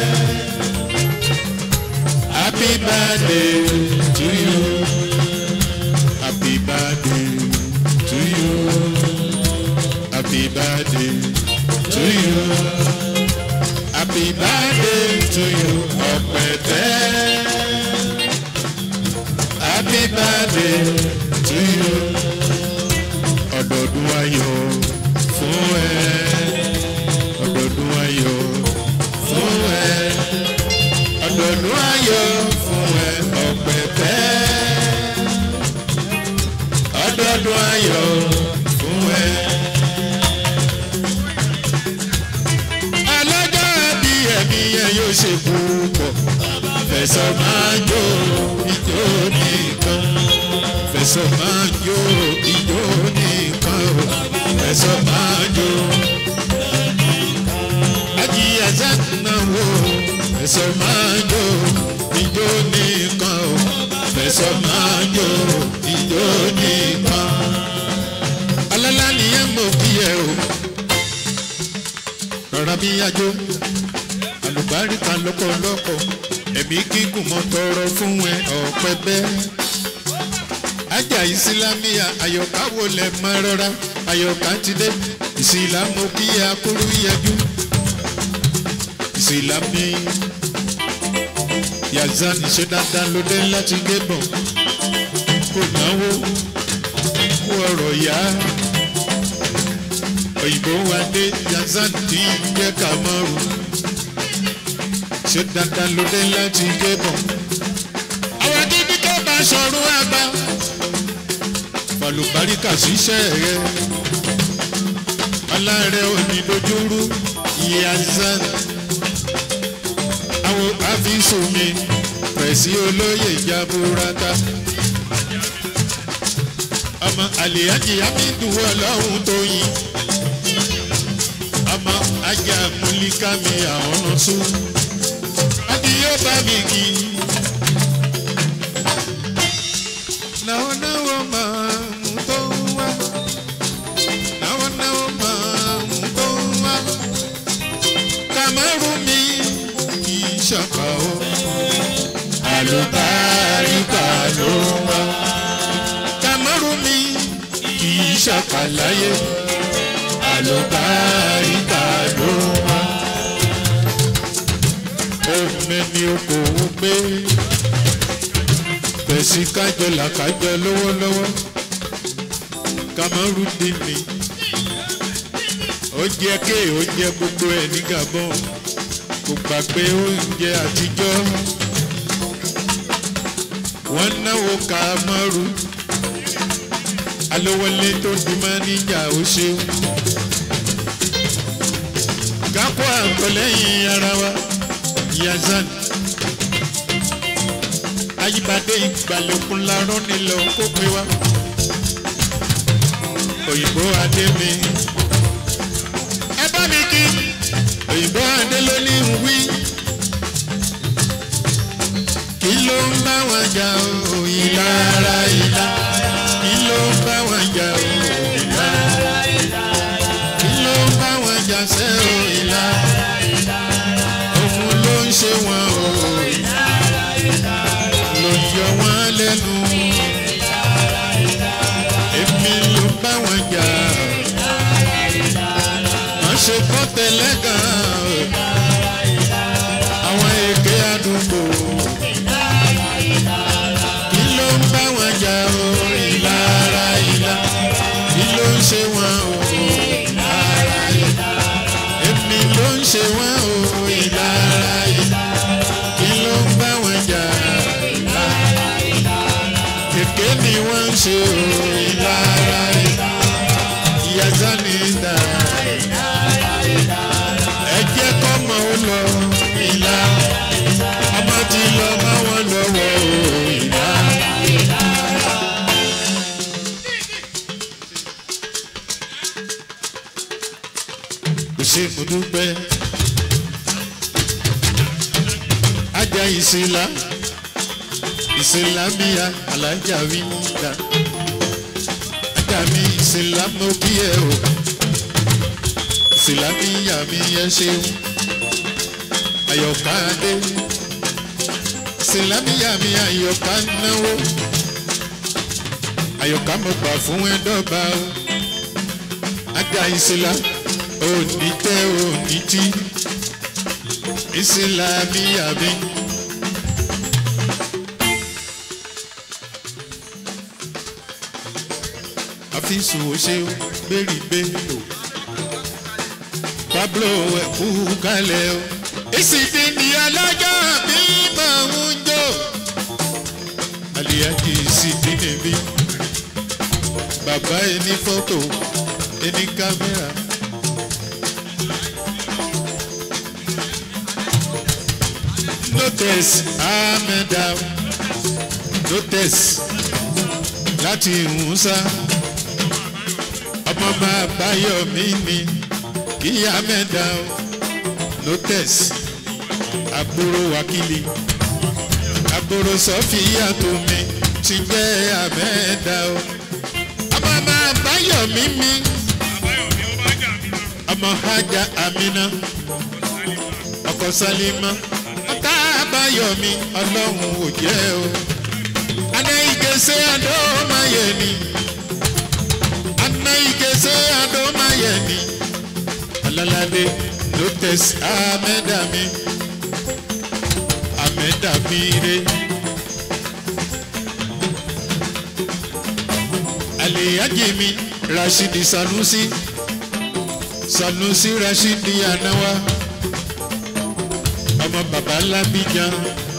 Happy birthday to you. Happy birthday to you. Happy birthday to you. Happy birthday to you, Ọ̀pẹ̀tẹ̀. Happy birthday to you. Ọ̀dọ̀dún ayọ̀ fún ẹ. Ọ̀dọ̀dún ayọ̀ fún ẹ. Ọ̀dọ̀dún ayọ̀ fún ẹ, Ọ̀pẹ̀tẹ̀. Ọ̀dọ̀dún ayọ̀ fún ẹ. alájà bí ẹ̀mí ẹ̀ yóò ṣe púpọ̀. fẹ̀sọ̀ máa jó ijó nìkan. fẹ̀sọ̀ máa jó ijó nìkan. o. fẹ̀sọ̀ máa jó. ajíyẹ sẹ́nàwó. fẹ̀sọ̀ máa jó ijó nìkan. o. fẹ̀sọ̀ máa jó ijó nìkan. alálà nìyẹn mọ̀ kí ẹ o rọra bí yájó àlùbáríkà lọ́pọ̀lọpọ̀ ẹ̀mí gígùn mọ́ tọrọ fún ẹ ọ̀pẹ bẹ́ẹ̀. ajá ìsìlámíà àyọ̀ká wo lẹ̀ máa rọra àyọ̀ká ti dé ìsìlámù kí akúrú yẹjú ìsìlámì yazan ṣe dáadáa ló dé láti gébọn kò náwó kó ọrọ̀ yá òyìnbó wa dé yazan tí ń jẹ́ kàmọ́rù ṣé dandan ló dé láti gébọn. àwọn dídí tó bá sọ̀rọ̀ àgbà falùbáríkà ṣiṣẹ́ rẹ̀ alárẹ̀ òní dojúrú yazan àwọn àfisùn mi pẹ̀sí olóyè jaburata ọmọ àlèyájì amídùú ọlọ́run tó yin ọmọ ajá múlíkà mi àwọn ọ̀nà sún adìyẹ bá mi kì í. náwó náwó máa mú tó wá náwó náwó máa mú tó wá kàmárù mi kì í ṣàpà ó àlùbáríkà ló wá kàmárù mi kì í ṣàpà láyé àlùbáríkà ló wá omi ni okòwò gbé tẹ̀sí kájọ làkájọ lọ́wọ́lọ́wọ́ kamaru dín ní ó jẹ́ ké ó jẹ́ gbogbo ẹ̀ ní gabon kò gbàgbé oúnjẹ àtijọ́ wọ́n náwó kamaru alówọlé tó di máníjà ó ṣeun kápọ̀ àgọ́lẹ́yìn ara wa yazan ayíbadé ìgbàlókun larọ́ nílò kó pé wá òyìnbó adé mi ẹ bá mi kí òyìnbó adé ló ní ń wí kí ló ń bá wọn jà ó ìlara ìlà kí ló ń bá wọn jà ó ìlara kí ló ń bá wọn jà sẹ́ ó ìlara òun ló ń ṣe wọn ó ló yọ wọn lẹ́nu èmi ló bá wọn jà wọ́n ṣe kọ́ tẹ́lẹ̀ gan àwọn èké àdúgbò kí ló ń bá wọn jà ó ìlara ìlà kí ló ń ṣe wọn ó ìlara ìlà èmi ló ń ṣe wọn ó ìlara ìlà kí ló ń bá wọn jà kèké ni wọ́n ń ṣe ó ìlara ìlà ìyá sani dà ẹ jẹ́ kọ́mọ ó lọ ìlà ọmọ ti lọ bá wọn lọ́wọ́ ó ìlà. kò ṣe mo dúpẹ́ ajá ìsìlá ìsìlá míya alájà wí dá ajá mi ìsìlá mo kí ẹ o ìsìlá míya mi ẹ ṣeun àyọ̀ká dé ìsìlá míya mi àyọ̀ká náwó àyọ̀ká mo gbà fún ẹ dọ́gba o ajá ìsìlá òní tẹ òní tí ìsìlá míya mi. àfisùn òṣè gbèrì gbèrò pablo ẹ̀kú kalẹ̀ o. ìsìndí ni alájà mi máa ń jó àlìyájí ìsìndí níbí bàbá ẹni fọ́tò ẹni kámẹ́rà. notes amẹ́dá notes láti ìhùnsá ọmọ máa báyọ̀ mí ni kí amẹ́dá notes àbúrò wákìlì àbúrò sọ́fìyà tó mi ti jẹ́ amẹ́dá o ọmọ máa báyọ̀ mí mi ọmọ hajj amina ọkọ sálímà ọ̀tá àbáyọ̀mí ọlọ́run ò jẹ́ o. Aná ìgèsè àdó máa yẹ ni. Aná ìgèsè àdó máa yẹ ni. Ọlọ́ládé ló tẹ̀sí àmẹ́dàmí. Àmẹ́dàmí re. Àlèyájì mi Rashidi Sanusi. Sanusi Rashidi Anawa ọmọ bàbá lábíjan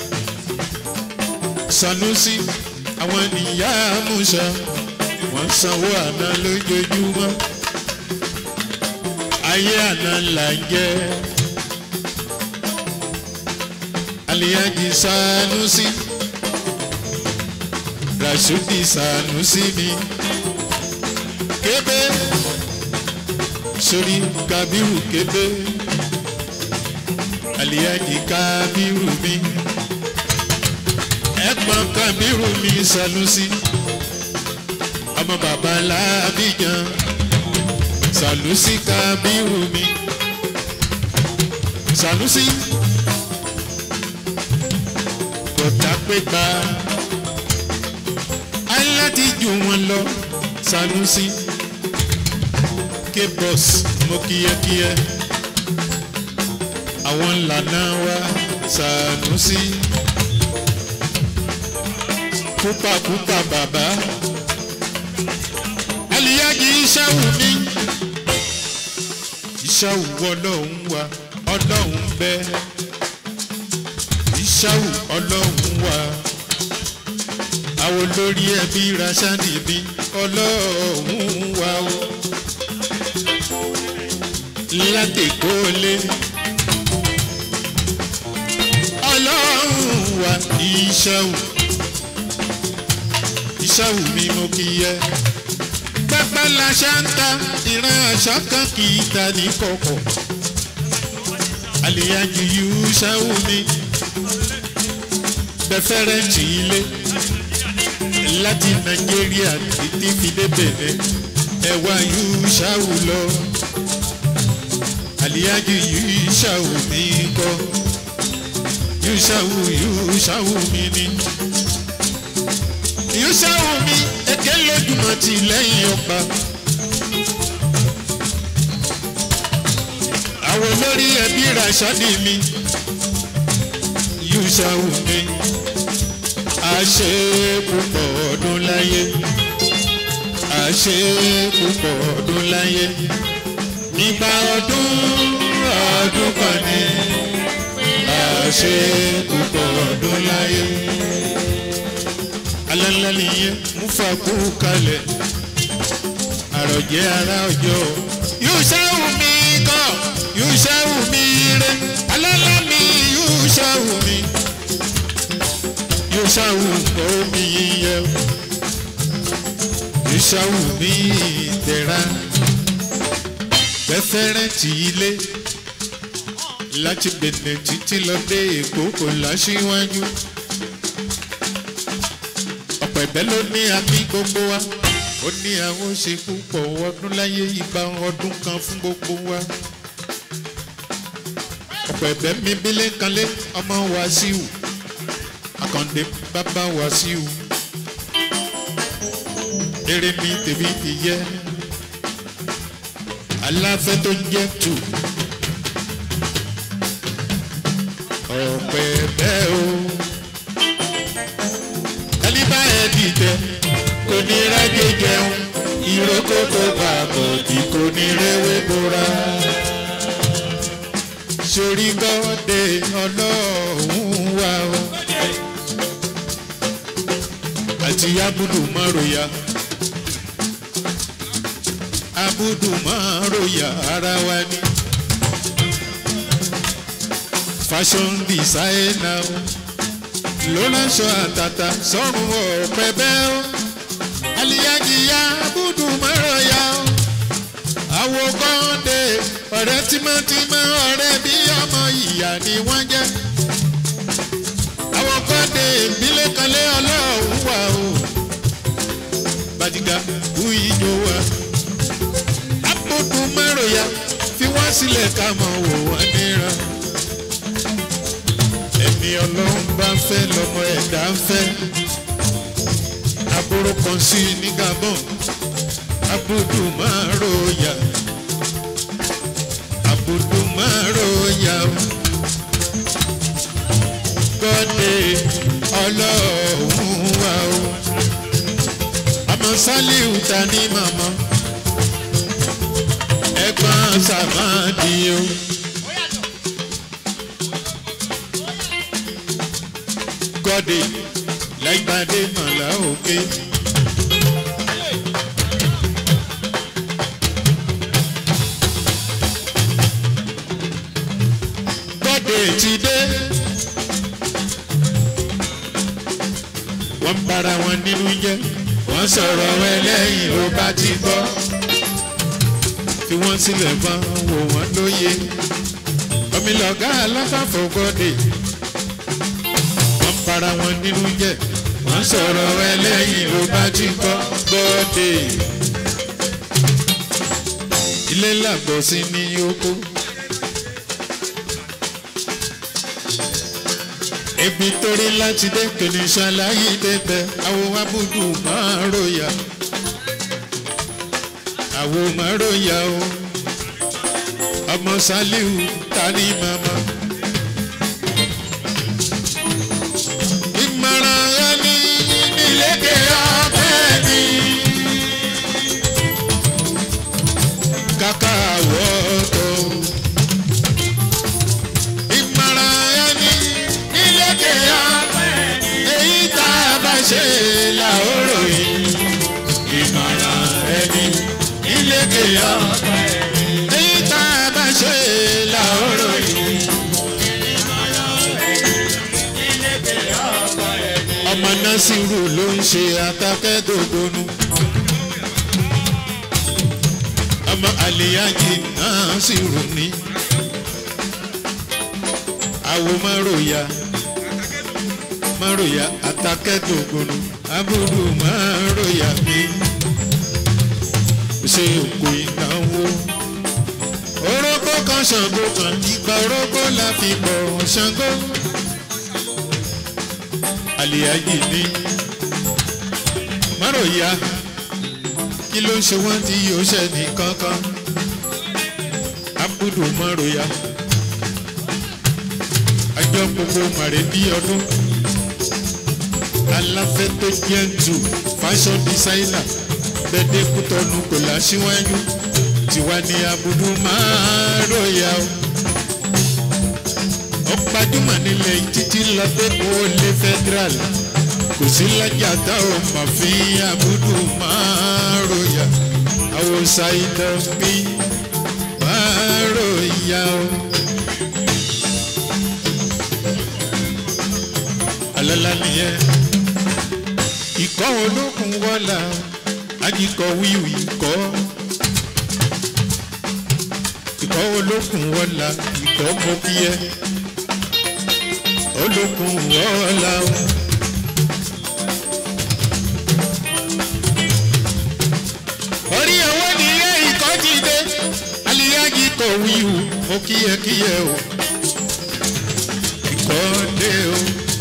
sanusi àwọn ènìyàn amúṣà wọn sanwó àná lójoojúmọ́ ayé àná là ń jẹ aliyaji sanusi rasudi sanusi mi kébé sórí kabiru kébé. àlìyájì kábírù mi ẹ̀gbọ́n kábírù mi Sanusi ọmọ bàbá làbíjan Sanusi kábírù mi Sanusi kọ̀tà pépà aláti jù wọn lọ Sanusi k-boss mo kíyẹkíyẹ àwọn ńlànà wa Sanusi kúpàkúpà bàbá aliyaji ìṣàwù mi ìṣàwù ọlọ́run wa ọlọ́run bẹ ìṣàwù ọlọ́run wa àwọn olórí ẹbí rasani mi ọlọ́run wa o látẹ̀kọ́lé ọlọ́run wa ìṣàwù ìṣàwù mi mo kì í yẹ pẹ́pẹ́ la ṣe ń ta ìran àṣà kan kì í ta ní kọ̀kọ̀ àlìyájú yìí ṣàwù mi bẹ́fẹ́rẹ́ǹtì ilé láti nàìjíríà títí fi dé bẹ̀rẹ̀ ẹ̀wà yìí ṣàwù lọ àlìyájú yìí ṣàwù mi kọ́ yìí ṣàwù yìí ṣàwù mi ni yìí ṣàwù mi èké lójúmọ̀ tì lẹ́yìn ọ̀pá. àwọn olórí ẹbí ràṣọ́dì mi yìí ṣàwù mi àṣẹ púpọ̀ ọdún láyé àṣẹ púpọ̀ ọdún láyé nígbà ọdún ọdún kan ní àṣẹ púpọ̀ ọdún láyé alẹ́lẹ́ nìyẹn mú fàkú kalẹ̀ àròjẹ́ ara ọjọ́ yóò ṣáwù mí kọ́ yóò ṣáwù mí rẹ alẹ́lẹ́ mi yóò ṣáwù mí yóò ṣáwù omi yíyẹ yóò ṣáwù mí tẹ̀ra fẹ́fẹ́rẹ́ tì í lé láti bẹ̀nẹ̀ títí lọ dé èkó kò láṣíwájú ọ̀pọ̀ ẹ̀bẹ̀ ló ní àmì gbogbo wa ó ní àwọn ṣe púpọ̀ ọdún láyé ìgbà ọdún kan fún gbogbo wa ọ̀pọ̀ ẹ̀bẹ̀ mi bílé kanlé ọmọ Wàsíù Àkàndé bàbá Wàsíù eré mi tèmi ti yẹ aláfẹ́ tó ń jẹ́ tù ọ̀pẹ̀ bẹ́ẹ̀ o ẹni bá ẹ dìtẹ̀ kò ní rájẹ jẹun ìrókò tó bá bọ̀dì kò ní rẹ́wé bora sórí gọ́dẹ ọlọ́run wà o àti abudu mọ́rọ̀yà abudu mọ́rọ̀yà ara wa ni fashion designer ló ránṣọ àtàtà sọ́run ọ̀pẹ bẹ́ẹ̀ o aliyajiya abudu mọ́rọ̀yà o àwo kọ́ńdé ọ̀rẹ́ tímọ́tímọ́ ọ̀rẹ́ bí ọmọ ìyá ni wọ́n jẹ́ àwọn kọ́ńdé ìbílẹ̀ kanlé ọlọ́run wà o bàdìgà kú ìjọ wa abudu mọ́rọ̀yà fi wọ́n sílẹ̀ ká mọ̀ wò wọ́n níran ẹni ọlọ́run bá ń fẹ́ lọ́mọ ẹ̀dá ń fẹ́ aburú kan sí ní Gabon abudu máa ròyà abudu máa ròyà gọ́dẹ ọlọ́run wà o ọmọ Sálíù ta ní màmá ẹ̀gbọ́n sàmáàdì o. gọ́dẹ láìpàdé màlá òkè. gọ́dẹ ti dé. wọ́n bara wọn nínú jẹ́ wọ́n sọ̀rọ̀ ẹlẹ́yìn ló bá ti gbọ́. fi wọ́n sílẹ̀ bá wò wọ́n lóye. omi lọ̀gá aláfàfọ̀gọ́dẹ wọ́n para wọn nínú jẹ́ wọ́n sọ̀rọ̀ ẹlẹ́yìn ló bá ti kọ́ gọ́dẹ ilé làgbọ̀ sí ní oko. ibi torí láti dé kìnìún ṣàlàyé débẹ̀ àwọn abúdù máa ròyà àwọn máa ròyà o ọmọ saliu tani mama. ìmọ̀ràn ẹni nílékè ọbẹ̀ ni kàkà wọ́tọ̀. ìmọ̀ràn ẹni nílékè ọbẹ̀ ni èyí tá a bá ṣe làóró yìí. ìmọ̀ràn ẹni nílékè ọbẹ̀ ni èyí tá a bá ṣe làóró yìí. ọmọ násìrù ló ń ṣe atakẹ́dògbónú. ọmọ àlìyájì násìrù ní. àwo máròyà máròyà atakẹ́dògbónú abúrú máròyà mi. ṣe òkú ìnáwó. orógbó kan ṣàngó kan ìgbà orógbó la fi bọ̀ ṣàngó àlìyájì ní máròyà kí ló ń ṣe wọ́n tí yóò ṣe ní kankan abudu máròyà àjọ gbogbo màrè bí ọdún aláfẹ́ tó jẹ́ jù fashion designer bẹ́ẹ̀dẹ́ kútọ́nu kò láṣíwájú tiwa ní abudu máròyà o ó gbajúmọ̀ nílẹ̀ títí lọ́dẹ́ kó lé federal kò sí lájà tá ò mà fi àbúdù máa ròyà àwòsàn ìdánbí máa ròyà o. alala nìyẹn ikọ̀ olókun wọ́lá ajíkọ̀ wíwì kọ́ ikọ̀ olókun wọ́lá ikọ̀ mọ́kíyẹ́ olókun wọ́ọ́lá o. orí owó nìyẹn ikọ̀ ti dé aliyagi kò wíwù mo kíyẹkíyẹ o. ikọ̀ dé o.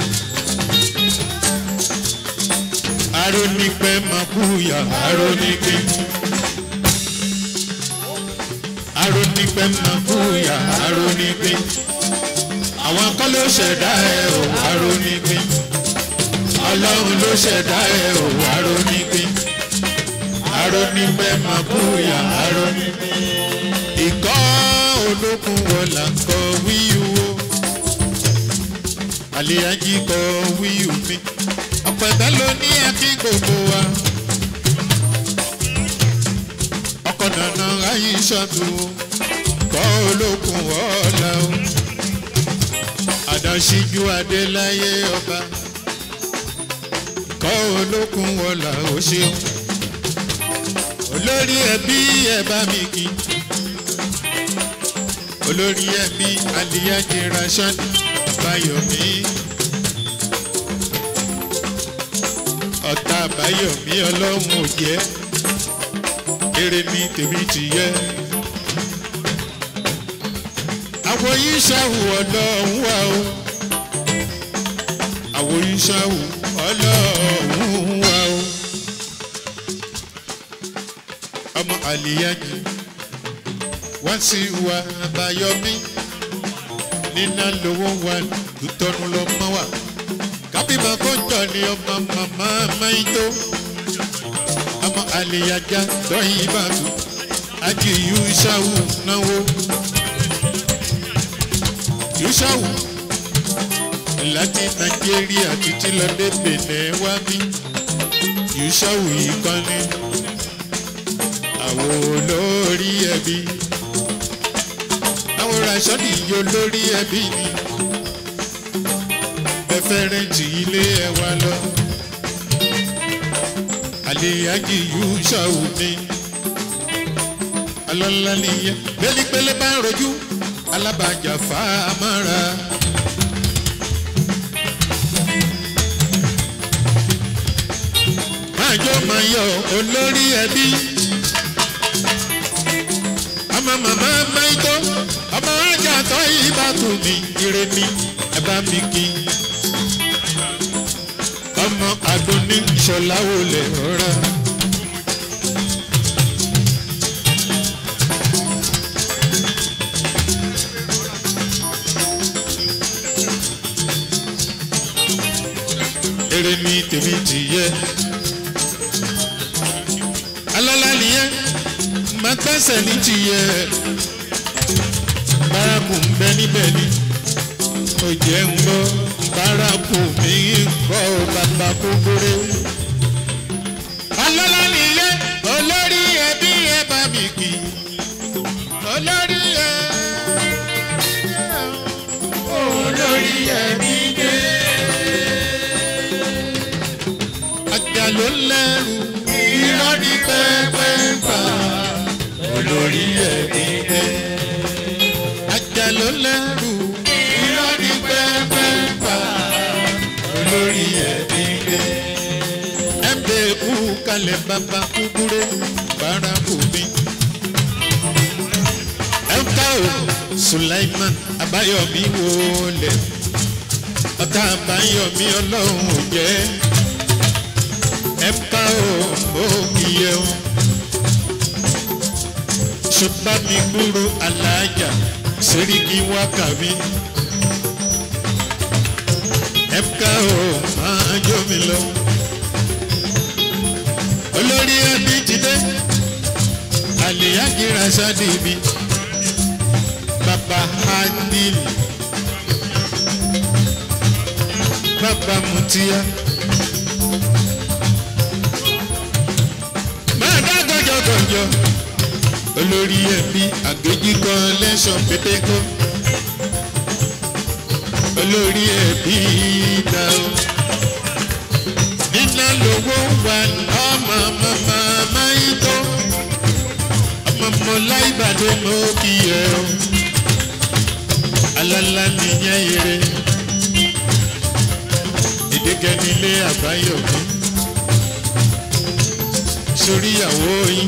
arónípẹ́ máa kúyà arónípẹ́. arónípẹ́ máa kúyà arónípẹ́ àwọn kan ló ṣẹ̀dá ẹ̀ ò arónípín ọlọ́run ló ṣẹ̀dá ẹ̀ ò arónípín arónípẹ́ máa búyà arónípín ìkọ́ olókun wọ̀là ń kọ wíwú àlèyájí kọ wíwú mi ọ̀pẹ̀tẹ̀ ló ní ẹkí gbogbo wa ọkọ̀ nànà ayé ṣàtúnwò kọ́ olókun wọ̀là o àdáṣíjú adéláyé ọba kọ́ olókun wọlà ó ṣeun olórí ẹbí ẹ bá mi kí olórí ẹbí aliyaji rashan bayomi ọ̀tá bayomi ọlọ́run ò jẹ́ eré mi tèmi ti yẹ àwọn yìí ṣàwù ọlọ́run wà o àwọn yìí ṣàwù ọlọ́run wà o ọmọ àlìyájú wá sí wa àbáyọmí nínà lówó wa lùtọ́nu lọ mọ́ wa kábímọ kó jọ ní ọmọ màmá máìtó ọmọ àlìyájá tọ́yìn bàtú ajíyú ṣàwù náwó yusawu láti nàìjíríà títí lọdẹ bẹ̀nẹ̀ wá bí yusawu yìí kan ní àwọn olórí ẹbí àwọn rasọ́ọ̀dì yìí olórí ẹbí ni ẹfẹ́rẹ́ǹtì ilé ẹ wá lọ àlèyájì yusawu ni alọ́lá nìyẹn bẹ́ẹ̀ni pélé bá ń rojú alábàjá fáamọ́ra. májò máa yọ olórí ẹbí. ọmọ màmá máìtó ọmọ ajá tó ibà tù mí ire mi ẹ bá mi kí. ọmọ àdúní ìṣọ̀lá wo lè rọra. èrè ni tèmi ti yẹ. alọ́lá nìyẹn máa gbẹ́sẹ̀ ní ti yẹ. bárakù ń bẹ níbẹ̀ ni ó jẹ́ ń gbọ́ bárakù mi ń kọ́ bàbá kúkúrẹ́. alọ́lá nìyẹn olórí ẹbí ẹ bá mi kì í. olórí ẹ olórí ẹbí dé. ajá ló lẹ́rù irọ́ ní pẹ́pẹ́ ń pa olórí ẹbí dé. ajá ló lẹ́rù irọ́ ní pẹ́pẹ́ ń pa olórí ẹbí dé. ẹ bẹ kú kalẹ̀ bàbá kúkúrẹ́ bárakù mi. ẹ ká o Sulaiman Abayomi wọlé ọ̀tá Abayomi ọlọ́run ò jẹ́ ẹ̀ka ò òkìyẹ o ṣùgbọ́n mi gbúrò alájà sẹ́ríkì wákà mi ẹ̀ka ò máa jó mi lọ olórí ẹbí ti dé àlèyájí rasadi mi bàbá hadil bàbá mutia. máa dá gọjọgọjọ olórí ẹbí àgbéjì kan lẹ́sọ̀ pétékó olórí ẹbí dá o iná lówó wà ọmọ màmá máìtó ọmọ mọlá ìbàdàn mọ kí ẹ o alala nìyẹn yẹrẹ ìdíkẹ́ nílé àbáyọ̀mí sórí ìyàwó yín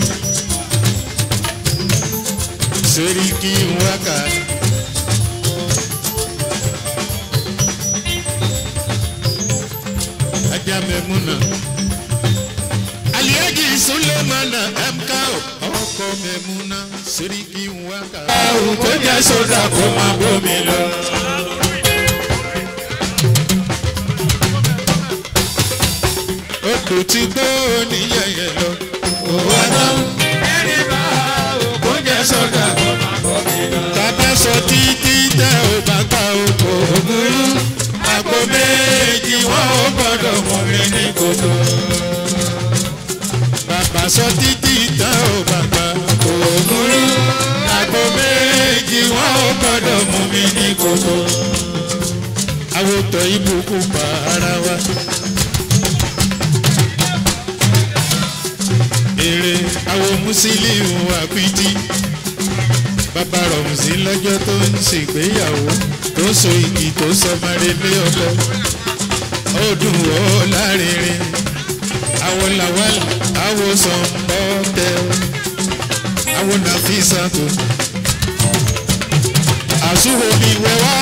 sórí kí n wákà. ajá mẹ́múnà aliyaji sulemana mk ọkọ mẹ́múnà sórí kí n wákà. àwọn kò jẹ́ sódà kó máa bómi lọ. odò tí gbó níyẹyẹ lọ. òwò náà ẹni bá òkú jẹ sọdà kó máa bọ́ mi lọ. bàbá sọ títí tẹ ò bá gbà oko ògúrú. àgbo méjì wọn ò gbọdọ̀ mú mi ní kòtò. bàbá sọ títí tẹ ò bá gbà oko ògúrú. àgbo méjì wọn ò gbọdọ̀ mú mi ní kòtò. àwòtọ́ ibùkún pa ara wa. èrè àwọn mùsílíù àpìtì bàbá rọ̀mùsí lọ́jọ́ tó ń ṣègbéyàwó tó so igi tó sọmọdé lé ọkọ ó dùn ó lárinrin àwọn làwálà àwọn sọ̀nbọ́tẹ àwọn nàfíìsàtò àsúwò mi wẹ́wá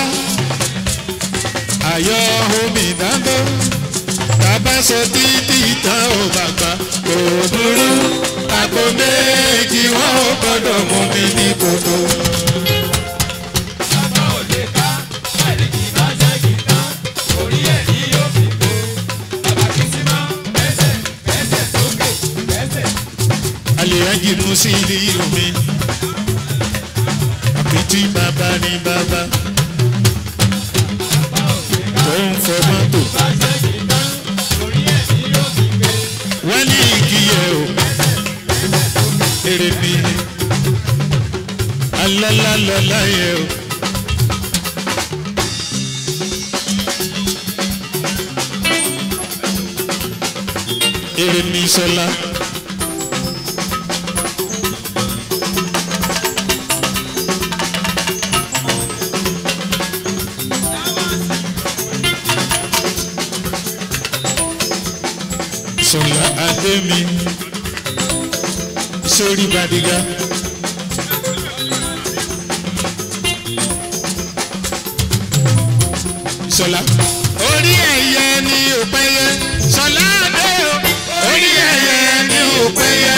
àyọ̀ omi dáńdọ́ bàbá sọ títí tán ò bàbá kò dúró àgbo méjì wọn ò gbọdọ̀ mú mi ní kòtò. Bàbá ò lè ká, àìríkì bá jẹ́ gìtá, orí ẹ̀ ní yóò fi gbé. Bàbá kì í sí máa bẹ́sẹ̀, bẹ́sẹ̀ sókè, bẹ́sẹ̀. àlèyájì mú sí ilé omi àpìtì bàbá ní bàbá tó ń fọ mọ́tò Bá jẹ́ gìtá, orí ẹ̀ ní yóò fi gbé. wọ́n ní ìkíyẹ o èrè mi alálàlọ́lá yẹ o. èrè mi sọlá. olóyè mi sórí badiga. sọlá. orí ẹyẹ ni ò pẹyẹ sọlá dé o orí ẹyẹ ni ò pẹyẹ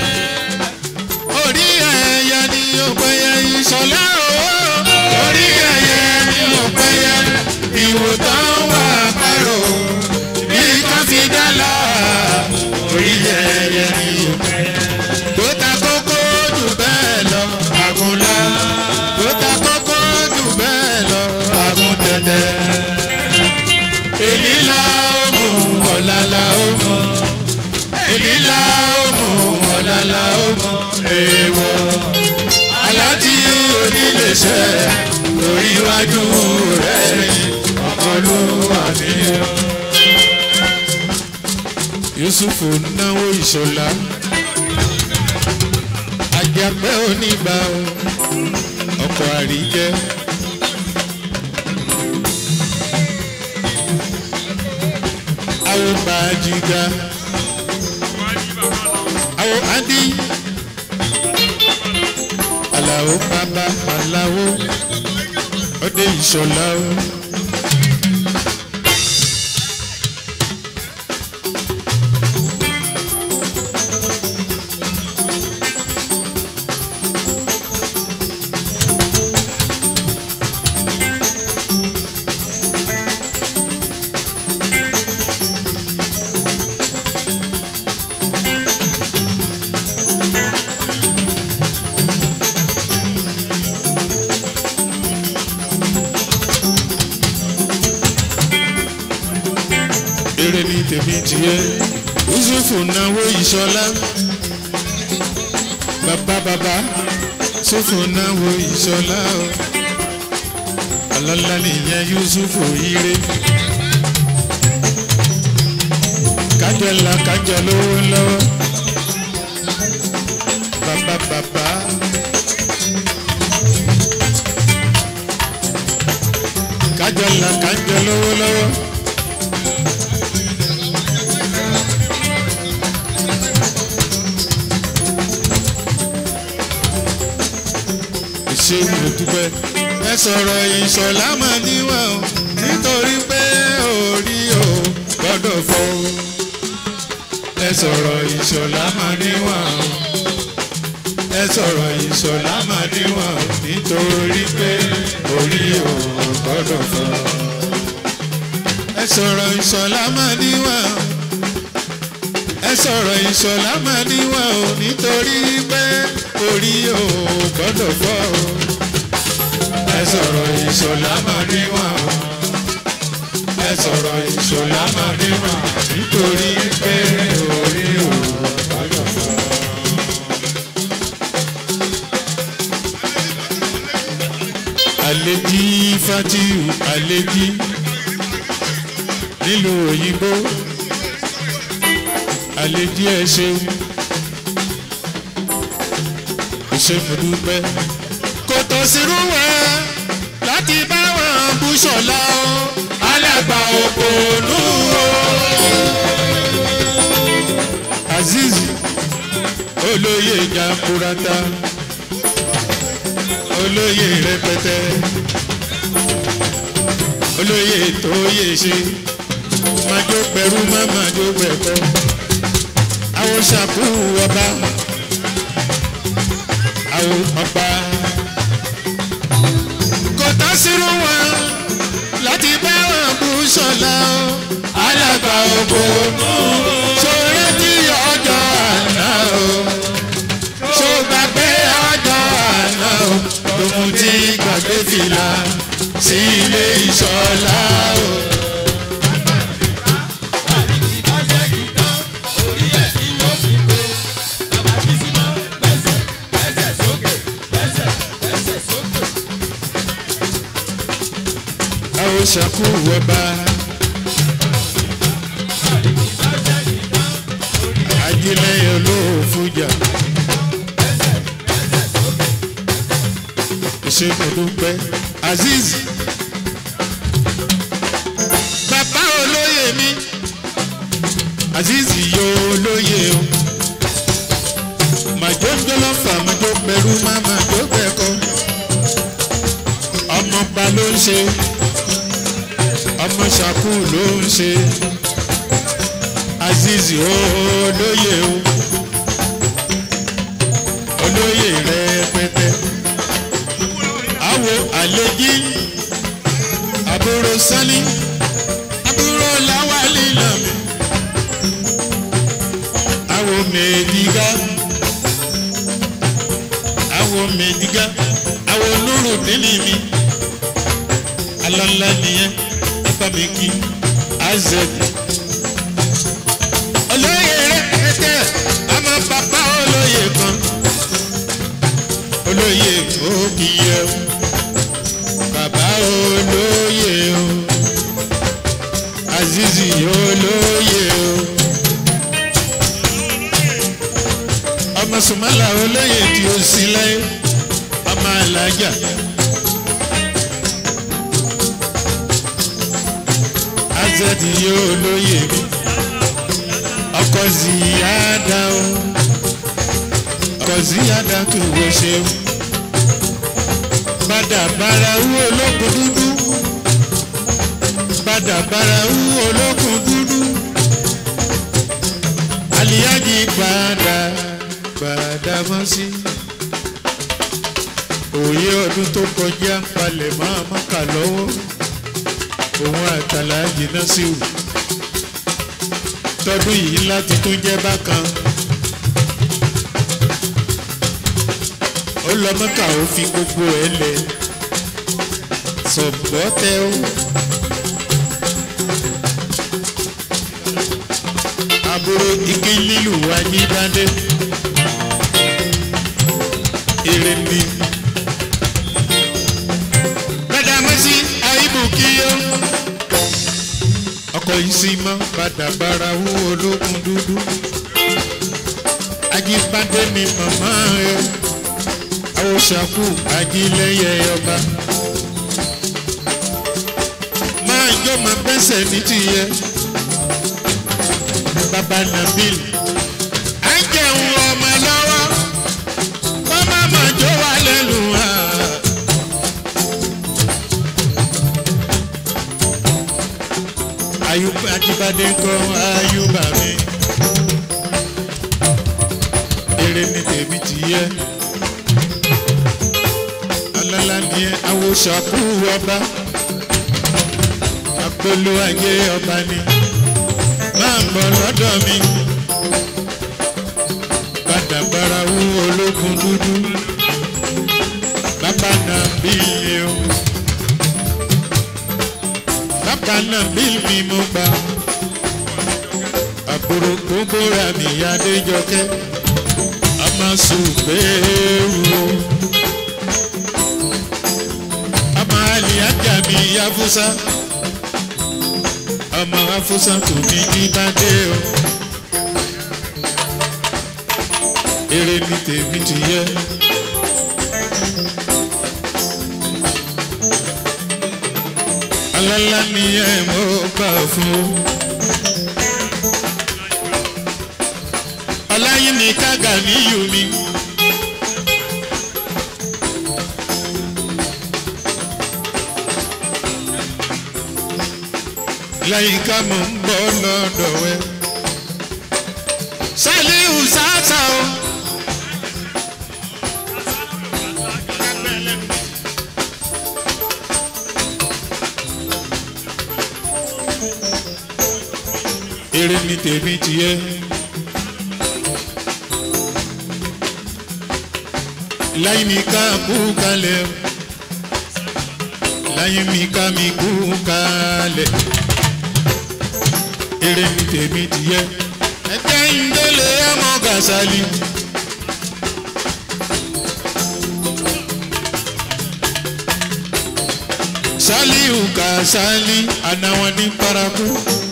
orí ẹyẹ ni ò pẹyẹ ìsọlá o orí ẹyẹ ni ò pẹyẹ ìwòtán wà pẹrọ bí káfíńdálà orí ẹyẹ ni ò pẹyẹ tó ta kókó jù bẹ́ẹ̀ lọ àgùnlá tó ta kókó jù bẹ́ẹ̀ lọ àgùn tẹ̀tẹ̀ èyí la ó mú ọ̀la la ó mú èyí la ó mú ọ̀la la ó mú èèwọ̀ aláàtí oníléeṣẹ́ lórí iwájú rẹ̀ ọmọlúwa mi. Yusufu náwó ìṣọ̀lá àjàpẹ́ oníbà ọkọ̀ àríjẹ́. àwọn bàjìgà àwọn adi aláwo bàbá aláwo ọdẹ ìṣọlá o. eré ní tèmi tiẹ̀ yusufu náwó ìṣọlá bàbá bàbá yusufu náwó ìṣọlá o ọlọ́lá nìyẹn yusufu ire kájọ ńlá kájọ lówó lọ́wọ́ bàbá bàbá. kájọ ńlá kájọ lówó lọ́wọ́. ṣe mo dúpẹ́. ẹ sọ̀rọ̀ ìṣọ̀lá máa níwọ̀n o nítorí pé orí o gbọ́dọ̀ fọ́ o. ẹ sọ̀rọ̀ ìṣọ̀lá máa níwọ̀n o. ẹ sọ̀rọ̀ ìṣọ̀lá máa níwọ̀n o nítorí pé orí o gbọ́dọ̀ fọ́ o. ẹ sọ̀rọ̀ ìṣọ̀lá máa níwọ̀n o. ẹ sọ̀rọ̀ ìṣọ̀lá máa níwọ̀n o nítorí pé orí o gbọ́dọ̀ fọ́ o. ẹ sọ̀rọ̀ ìṣọ̀lá máa níwọ̀n o. ẹ sọ̀rọ̀ ìṣọ̀lá máa níwọ̀n nítorí pé orí o gbọ́dọ̀ fọ́ o. àlejì fatiu àlejì nílùú òyìnbó àlejì ẹ ṣeun ṣe mo dúpẹ́. kò tó sírú wẹ̀ láti bá wọn bú ṣọ̀la o alàgbà òpònú o. azeez olóyè jamburata olóyè rẹpẹtẹ olóyè tó yè ṣe májó pẹ̀rú má májó pẹ̀kọ́ àwọn ṣàkú ọba àwọn ọba. kò tán sírú wọn láti bá wọn bú sọlá o. alàgbà ògbónú sórí tí ọjọ́ àná o. ṣó gbàgbé ọjọ́ àná o. lòun ti gbàgbé fìlà sí ilé ìṣọlá o. àwọn ṣàkú ọba. ajílẹ̀yẹ olóòfújà. ìṣègùdùpẹ́ azeez. bàbá olóyè mi azizi yóò lóye o màjóńjó lọ́fà màjó pẹ̀lú má màjó pẹ̀kọ́ ọmọọba ló ń ṣe ọmọ ṣàkú ló ń ṣe azizi olóye o olóye rẹpẹtẹ àwo àlejì àbúrò sani àbúrò làwálì làmì àwo mèdìgá àwo mèdìgá àwo nùrù dínì mi alọ́lá nìyẹn ẹ̀fọ́ mi kí azẹ́dì olóyè rẹpẹtẹ ọmọ bàbá olóyè kan olóyè òkìyẹ o bàbá olóyè o azizi olóyè o ọmọ sùmọ́là olóyè tí ó sí láyé ọmọ alájà. azẹ́dì yóò lóye mi ọkọ̀ ziyada o ọkọ̀ ziyada tó wo ṣe o padà bára wú olókùn dúdú padà bára wú olókùn dúdú aliyaji padà padà mọ́ sí òye ọdún tó kọjá ń palẹ̀ máa mọ́kà lọ́wọ́ òun àtàlà jìnnà sí o tọdún yìí láti tún jẹ́ bákan. ó lọ mọ́kà ó fi gbogbo ẹ̀ lẹ̀ sọ̀gbọ́tẹ́ ó. àbúrò igi lílù wá ní dáńdé èrè ni. gbẹdàmọ́sí àìbù kí ó ọkọ̀ yìí sì mọ́ padà bára wú ológun dúdú. ajíbádé ni màmá ẹ àwòṣàkù ajílẹ̀yẹ ọba. máa jọ máa bẹ́sẹ̀ ní tìyẹ. bàbá nabil à ń jẹun ọmọ lọ́wọ́ wọ́n má má jó wa lẹ́nu wa. ayuba ajibade ńkọ́ ayuba mi eré ní tèmi ti yẹ alala ni awosaku ọba apolo ayé ọba ni máa ń bọ̀ lọ́dọ̀ mi padà bárawú ológun dúdú bàbá náà bí ilé o bàbá náà bí mi mo gbà àbúrò gbogbo ra mi adéjọkẹ́ ọmọ sùgbẹ́rù o ọmọ àlìyájà mi yafusa ọmọ afusa tó ní jíbádé o eré ní tèmi ti yẹ. alálá ni ẹ mọ́ gbà fún o. ọláyín ní kága níyù mi. lẹ́yìn ká mò ń bọ̀ lọ́dọ̀ ẹ. sálíù sáásá o. eré ní tèmi tiẹ̀. láyé mi ká kú kalẹ̀ láyé mi ká mi kú kalẹ̀ eré ní tèmi tiẹ̀. ẹ̀jẹ̀ ń délé ọmọ Gàsálì. Sálíù Kàsálí ànáwọn ní paraku.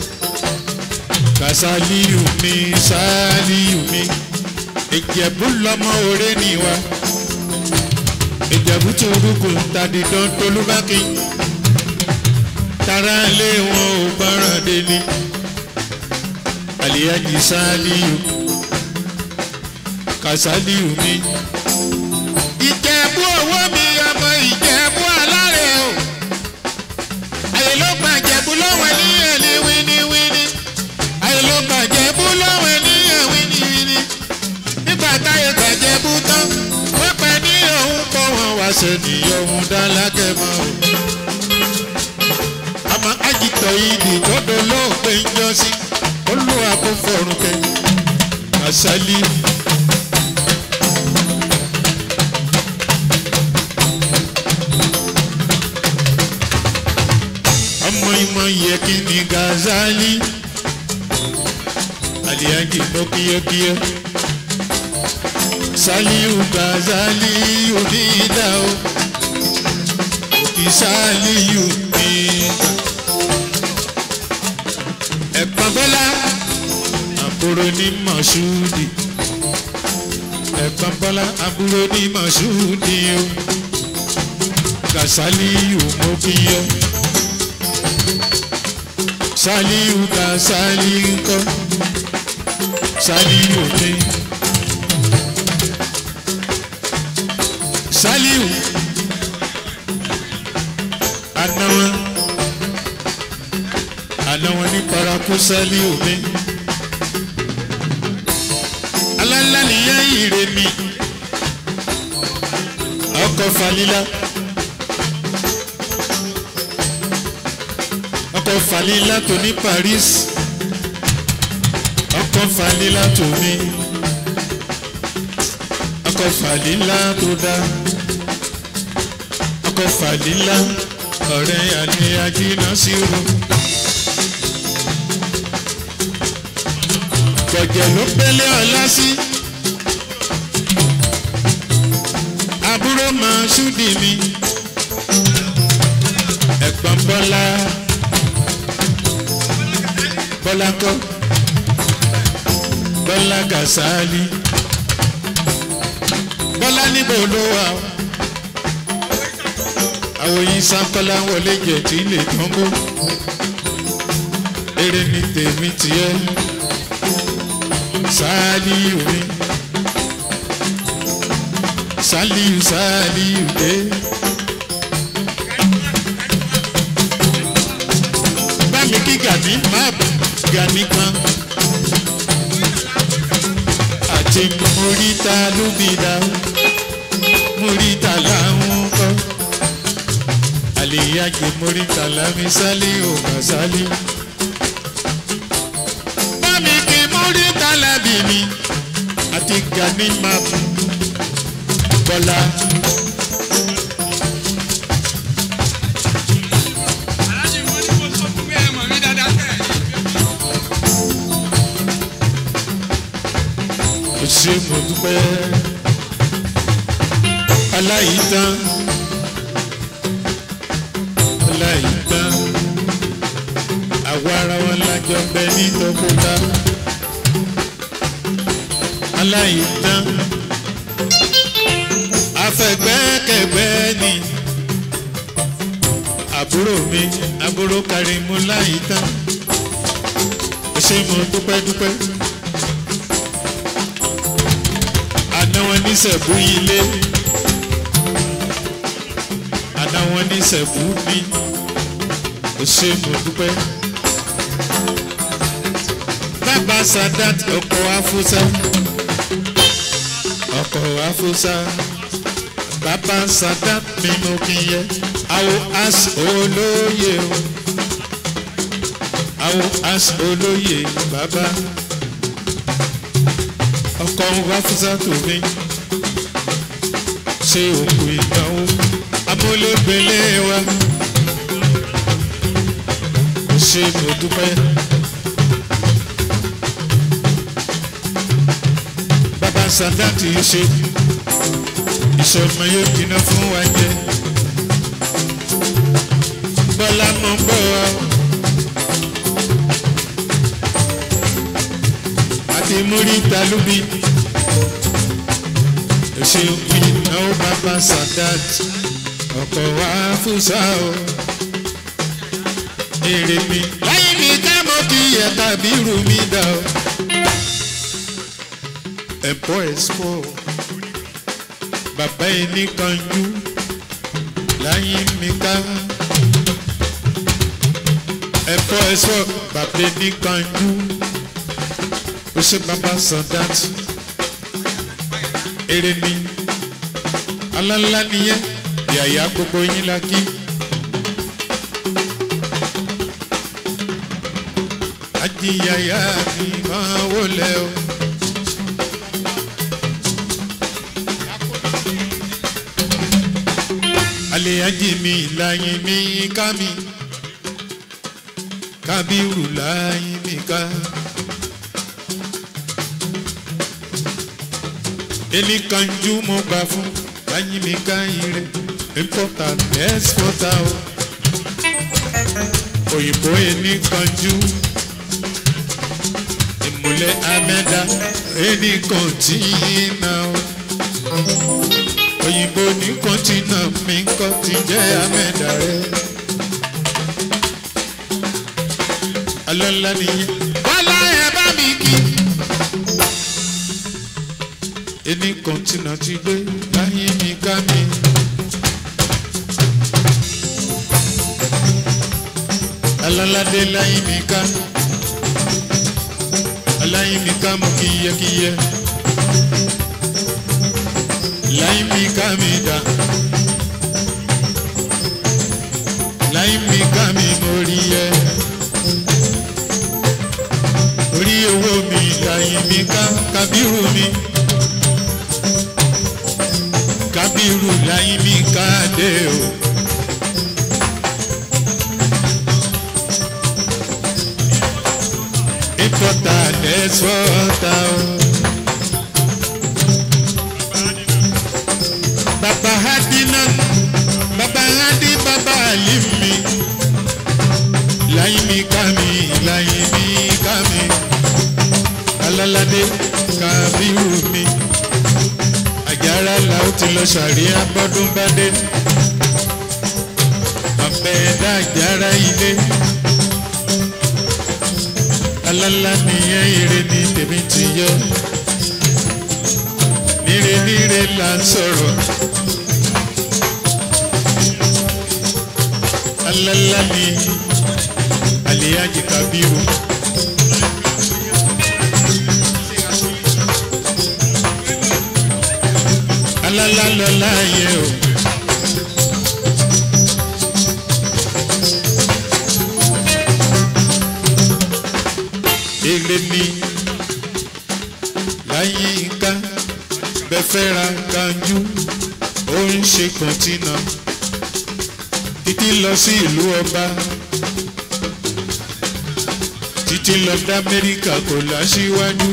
Kàsálíù mi Sálíù mi ìjẹ̀bú lọmọ òré ni wa ìjẹ̀bú tó rúkú tàdídán tolúbákin tara lé wọn ò gbọ́ràn délé àlìyájí sáálíù kàsálíù mi. ìjẹ̀bú owó mi ọmọ ìjẹ̀bú alárẹ̀ o àyè ló gba ìjẹ̀bú lọ́wọ́ níyẹn ní wíníwíní àyè ló gba ìjẹ̀bú lọ́wọ́ níyẹn wíníwíní nígbà táyé gbàjẹ̀bú tán wọ́n pẹ́ ní òun kọ́ wọn wá sẹ́ni òun dá lákẹ́ mọ́ o àmọ́ àjìtọ̀ ìdì tọ́dọ̀ lóògbé ń jọ sí olúwa kò fọrùn kẹ àṣálí. ọmọ ìmọ̀ yẹ kí ni gazali aliyanji mọ kíyẹkíyẹ saliu gazali onídà o kì saliu nígbà ẹ̀gbọ́n bọ́lá àbúrò ní mọ̀ṣúdì ẹ̀gbọ́n bọ́lá àbúrò ní mọ̀ṣúdì o kàsálíyù mo bí yẹ sálíyù kàsálíyù kọ́ sálíyù mi sálíyù anáwó àná wọn ní paraku sálí omi alálá nìyẹn ìrè mi ọkọ falila ọkọ falila tó ní Paris ọkọ falila tó mi ọkọ falila tó dá ọkọ falila ọ̀rẹ́ àní ajíná sí ru. gẹ̀gẹ̀ ló pélé ọlá sí. àbúrò máa ṣúdì mi. ẹ̀gbọ́n bọ́lá bọ́lá kọ́ bọ́lá gàṣálí. bọ́lá níbo ló wà ó. àwọn yìí sákọ́lá wọlé jẹ̀ tí lè tán kó. eré ni tèmi tiẹ́ saliu mi saliu saliu dé. bámi kí gani máa gani kan àti morita lóbìdá morita làwọn kọ àlèyàgbé morita lámi saliu mà saliu orí tálábì mi àti gani map bọ́lá. aláṣẹ wọn ni mo sọ fún mi ẹ mọ̀ mí dáadáa tẹ̀. ó ṣe mo dúpẹ́ aláìtán aláìtán àwa ara wọn lájọ ń bẹ ní tọkọtà aláìtán afẹgbẹ́kẹ̀gbẹ́ ni àbúrò mi àbúrò Karimu láìtán ó ṣe mo dúpẹ́ dúpẹ́. àná wọn ní sẹ̀bú ilé àná wọn ní sẹ̀bú mi ó ṣe mo dúpẹ́. bàbá Sadat ọkọ̀ afúsá ọkọ̀ afúsá bàbá Sadat mi mo kì í yẹ àwọ̀ as olóye o àwọ̀ as olóye bàbá ọkọ wa fúnṣà tó mi ṣe òkú ìdánwò amúlégbélé wa ṣe mo dúpẹ́. bàbá sàdáàtì ṣe ìṣọ̀mọ yóò dínà fún wa jẹ bọ́lá mọ̀ ń bọ̀ ọ́. àti múríta lúbi ṣe ìnáwó bàbá Sadat ọkọ̀ wa fúnṣà o èrè mi láyé mi mi ká mọ́ kí yẹ tàbí rù mí dà o. ẹ̀bọ́ ẹ̀sọ́ bàbá ẹni kanjú láyé mi ká. ẹ̀bọ́ ẹ̀sọ́ bàbá ẹni kanjú ó ṣe bàbá sọ̀dáàtì èrè ni alálá nìyẹn yàyà gbogbo yín la kí. ajiyaya mi máa wọlé o. alẹ́ ajé mi láyé mi ká mi kábírù láyé mi ká. ẹni kanjú mo gbà fún láyé mi ká ire importer exporter o. òyìnbó ẹni kanjú ìmùlẹ̀ amẹ́dá ẹni kọ̀ǹtínà o. òyìnbó ní kọ́ńtínà mi kọ́ ti jẹ́ amẹ́dá rẹ̀. alọ́lá nìyẹn. wálá ẹ bá mi kí. ẹni kọ́ńtínà ti gbé láyé mi ká mi. aláládé láyé mi ká aláìmí ká mú kíyẹkíyẹ láìmí ká mi dá láìmí ká mi mórí yẹ orí owó mi láìmí ká kábírù mi kábírù láìmí ká dé o. Importa, exporta. Baba Hadina, Baba Hadi, Baba Alimi. Laimi kami, laimi kami. Alalade kabiru mi. Àjàrà la ó ti lọ ṣàríyá bọ́dún bá dé. Àbẹ̀dá àjàrà ilé alala nìyẹn ire ni tèmi ti yọ níre níre là ń sọ̀rọ̀ alala ni aliyaji kabiru. alala lọ láàyè o. èrè ni láyínká bẹ́fẹ́ra kanjú ó ń ṣe kọ́ńtínà títí lọ sí ìlú ọba títí lọ dé amẹ́ríkà kò láṣíwájú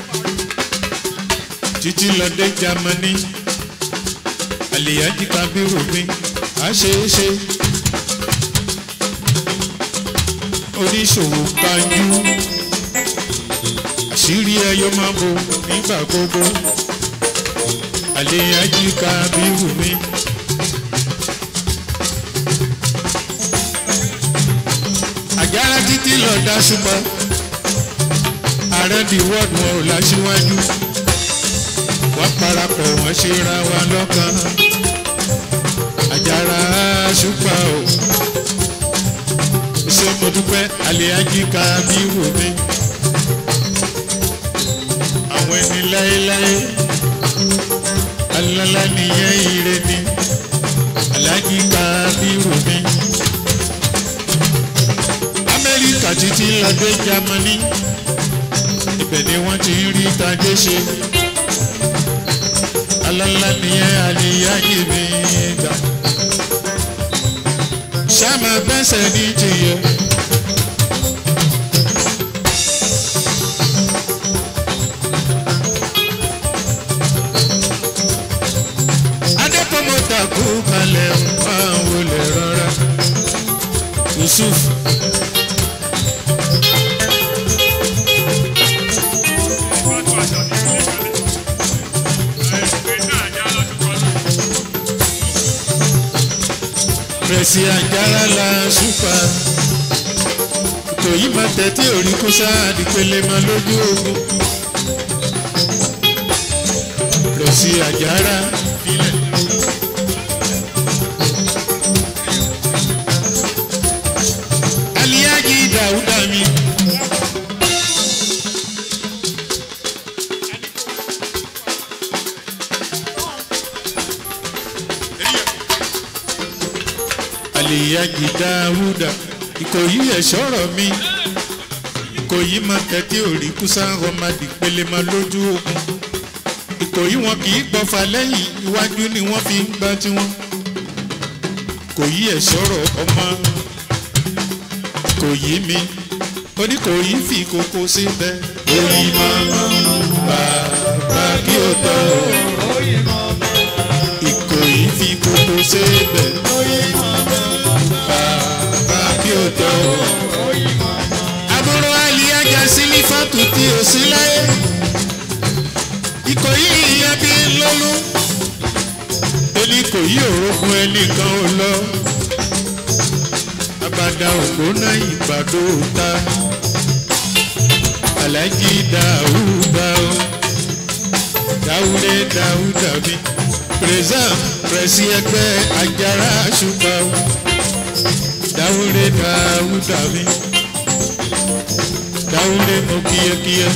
títí lọ dé jámánì àlèyájí kábírù mi á ṣe é ṣe oníṣòwò kanjú àṣírí ẹyọ máa bo nígbà gbogbo àléyájí kábírù mi. àjàrà títí lọ dá ṣùgbọ́n ààrẹ di wọ́ọ̀dù wọn ò láṣíwájú wọ́n parapọ̀ wọ́n ṣe ra wa lọ́kàn àjàrà ṣùgbọ́n o ṣé mo dúpẹ́ àléyájí kábírù mi àwọn ẹni láéláé alálá nìyẹn ire ni alájí kábírù mi. amẹ́ríkà títí lọ́dẹ jámánì ibẹ̀ ni wọ́n ti ń rí tajé ṣe alálá nìyẹn àlìyáyé mi gbà. sáàmà bẹ́sẹ̀ ní tìyẹ. adépọ́mọ́tà kú kalẹ̀ máa wọlé rọra yusuf. Presi Anjala la supa ìkòyí máa tẹ́tí òrí kó sáàdì pélé máa lójú ogun lọ sí àjàrà ilẹ̀. aliyaji dàúdà mi. aliyaji dàúdà ìkòyí ẹ̀ sọ̀rọ̀ mi ìkòyí máa tẹ́tí òrí kúsá ọmọdé pélé máa lójú ogun ìkòyí wọn kì í gbọ́fà lẹ́yìn iwájú ni wọ́n fi ń gbá tiwọn kòyí ẹ̀ sọ̀rọ̀ ọmọ kòyí mi oníkòyí fi kókó síbẹ̀ òyì máa bàbá kí o tọ̀ ìkòyí fi kókó síbẹ̀ bàbá kí o tọ̀ àbúrò àlìyájà sílífàtù tí o sí láyé ìkòyí ìyá bí lọ́lú oníkòyí òrókun ẹnìkan ò lọ abada ògbóná ìgbàdo ta alájí dáúdà ó dáúdé dáúdà mi pèrèsà pèrèsì ẹgbẹ́ ajára àṣùpá ó dáúdé dáúdà mi dáúdé mo kíyẹkíyẹ.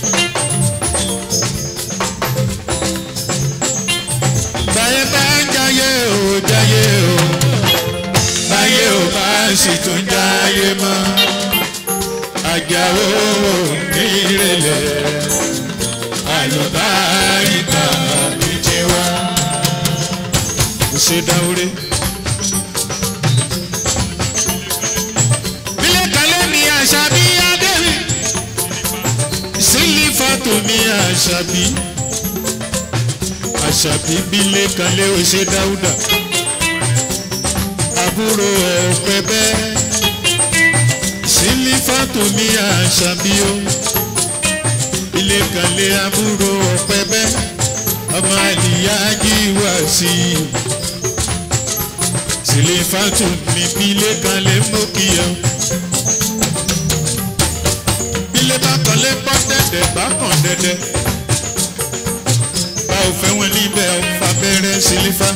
báyẹ̀ bá ń jayé o jayé o báyé ò bá sì tún jáyé mọ́ àjàwó nírẹ̀lẹ̀ àlùbáríkà ní tiwa. kò ṣe dáwúrẹ́. bílẹ̀ kalẹ̀ ní àṣàbí adéwì sílífàtò ní àṣàbí àṣàbí bílẹ̀ kalẹ̀ ò ṣe dáúdà àbúrò ọ̀pẹ bẹ́ẹ̀ sílífàtò ní àṣàbíó ilé kanlé àbúrò ọ̀pẹ bẹ́ẹ̀ ọmọ àlìyá jíwá sí i sílífàtò ní ilé kanlé mọ́kìyà ilé bá kanlé pọ́ dẹ́dẹ́ bá kàn dẹ́dẹ́ bá ò fẹ́ wọn níbẹ̀ ọ̀fà bẹ̀rẹ̀ sílífà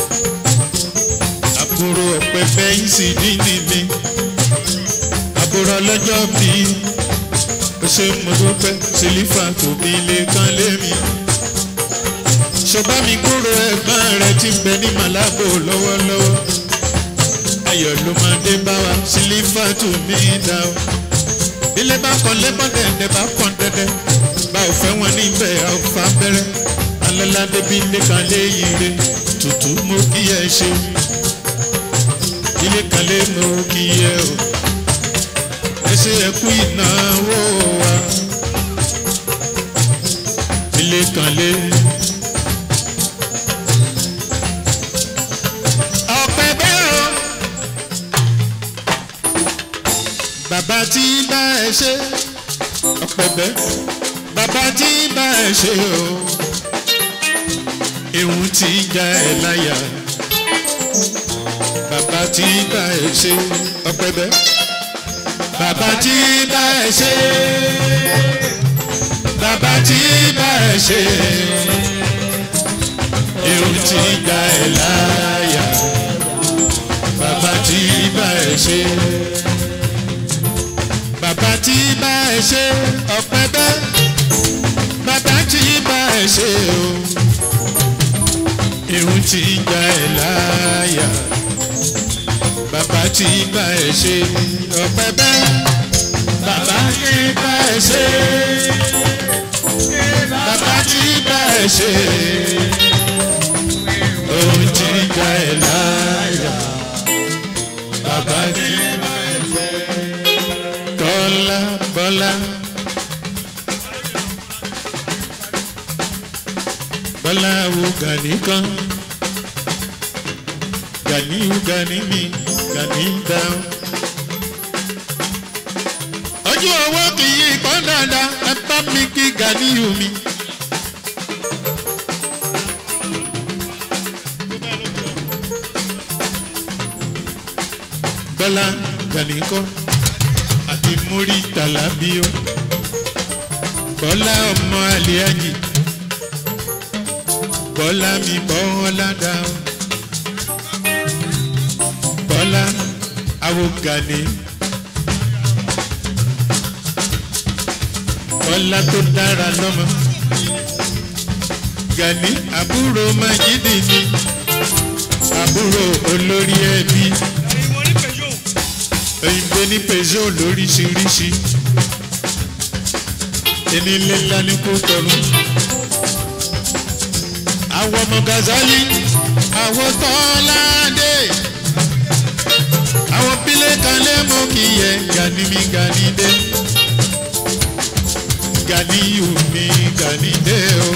àbúrò ọ̀pẹ fẹ́yìn sí dídì mi àbúrò ọlọ́jọ́ bí ó ṣe mo dúpẹ́ sílífà tóbi lè kán lé mi. ṣọba mi kúrò ẹ̀gbọ́n rẹ̀ ti bẹ ní màlábò lọ́wọ́lọ́wọ́ ayọ̀ ló máa dé bá wa sílífà tó mi dá o. ilé bá kọ́ lẹ́bọ̀ dẹ̀dẹ̀ bá pọ̀ dẹ́dẹ́ bá ò fẹ́ wọn níbẹ̀ ọ̀fà bẹ̀rẹ̀ alọ́ládé bí ilé kan léyìn rẹ̀ tutù mo kí ẹ ṣe ilé kan lé mo kí ẹ o ẹ ṣe ẹ kú ìnáwó wa ilé kan lé. ọ̀pẹ bẹ́ẹ̀ o bàbá tí bá ẹ ṣe ọ̀pẹ bẹ́ẹ̀ bàbá tí bá ẹ ṣe o ìhun tí já ẹ láyà bàbá tí bá ẹ ṣe ọpẹ bẹ bàbá tí bá ẹ ṣe bàbá tí bá ẹ ṣe irun tí gbà ẹ láyà bàbá tí bá ẹ ṣe bàbá tí bá ẹ ṣe ọpẹ bẹ bàbá tí bá ẹ ṣe o irun tí gbà ẹ láyà bàbá tí bá ẹ ṣe ọpẹ bẹ bàbá tí bá ẹ ṣe bàbá tí bá ẹ ṣe ohun tí gbà ẹ láyà bàbá tí bá ẹ ṣe tọ́lá bọ́lá. bọ́lá wo gàní kan gàní gàní mi gàní dáhùn. ojú owó kì í pọ́n dáadáa ẹ bá mi kí gàní mi. bọ́lá gàní kọ́ àti aláàjì múrí tàlábíó bọ́lá ọmọ àlíájì bọ́lá mi bọ́lá dá o bọ́lá awogani bọ́lá tó dára lọ́mọ gani àbúrò májídì ni àbúrò olórí ẹbí òyìnbó ní peugeot lóríṣiríṣi enílé ńlá ní kó tọrùn àwọn ọmọ gazali àwọn tọ́ládé àwọn pílẹ̀ kalẹ̀ mọ́ kí yẹ gani mi gani dé gani yù mí gani dé o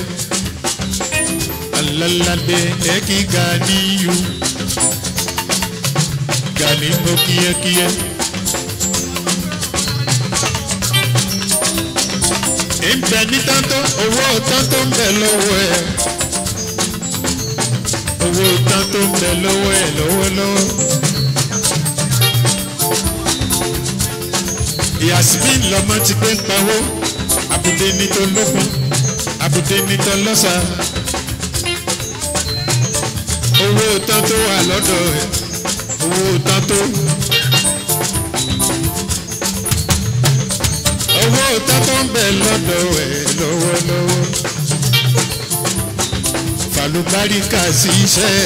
alalade ẹ kí gani yù gani mọ́ kíyẹ́kíyẹ́. ìbẹ̀ ní tántó owó tántó ń bẹ̀ lọ́wọ́ ẹ̀ owó tántó ń bẹ̀ lọ́wọ́ ẹ̀ lọ́wọ́lọ́wọ́. yasmin lọmọ ti gbé ń pawó àbùdé ní tó lókun àbùdé ní tó lọ́sà owó tántó wà lọ́dọ̀ ẹ̀ owó tántó. owó tọ́tọ́ ń bẹ̀ lọ́dọ̀ ẹ̀ lọ́wọ́lọ́wọ́ falubárìkà sí iṣẹ́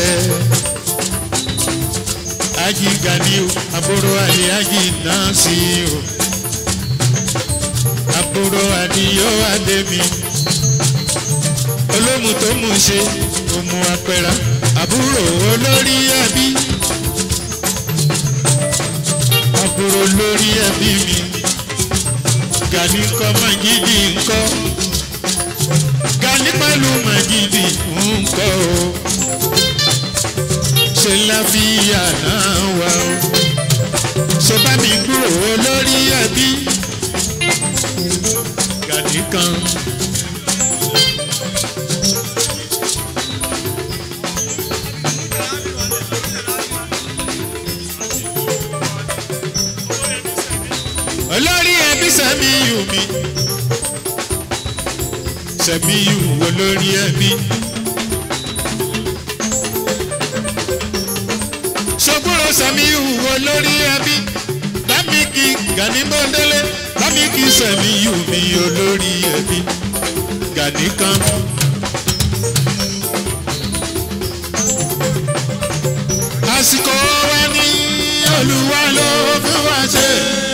ají ganiu àbúrò àlè ají náà sí o àbúrò àdìyọ àdèmí olómù tó mú ṣe òmù àpẹrà àbúrò olórí ẹbí àbúrò olórí ẹbí mi gani kọ́ magidi ńkọ́ gani pẹ̀lú magidi ńkọ́ o ṣe láfíà náà wà o ṣe bá mi gbúrò lórí ẹbí gani kan. olórí ẹbí sẹ́miyù mi sẹ́miyù olórí ẹbí. sọ́kúrò sẹ́miyù olórí ẹbí bámikì gani bọ́ndélé bámikì sẹ́miyù mi olórí ẹbí gani kan. àsìkò wa ní olúwa ló fi wá ṣe.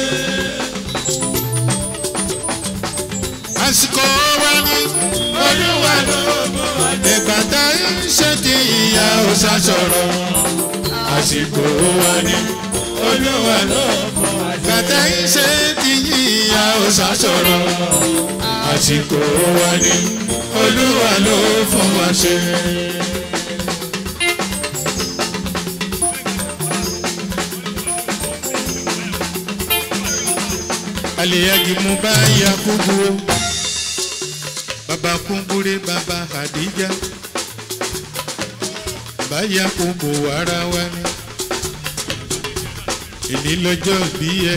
àsìkò wa ní olúwa ló ìgbà tá ń ṣe ti ìyá òòṣà sọ̀rọ̀ àsìkò wa ní olúwa ló ìgbà tá ń ṣe ti ìyá òòṣà sọ̀rọ̀ àsìkò wa ní olúwa ló fún wa ṣe. aliyagi mu bá yakubu o baba kumbure baba hadija bá yakubu ara wa ni èmi lọ́jọ́ bí ẹ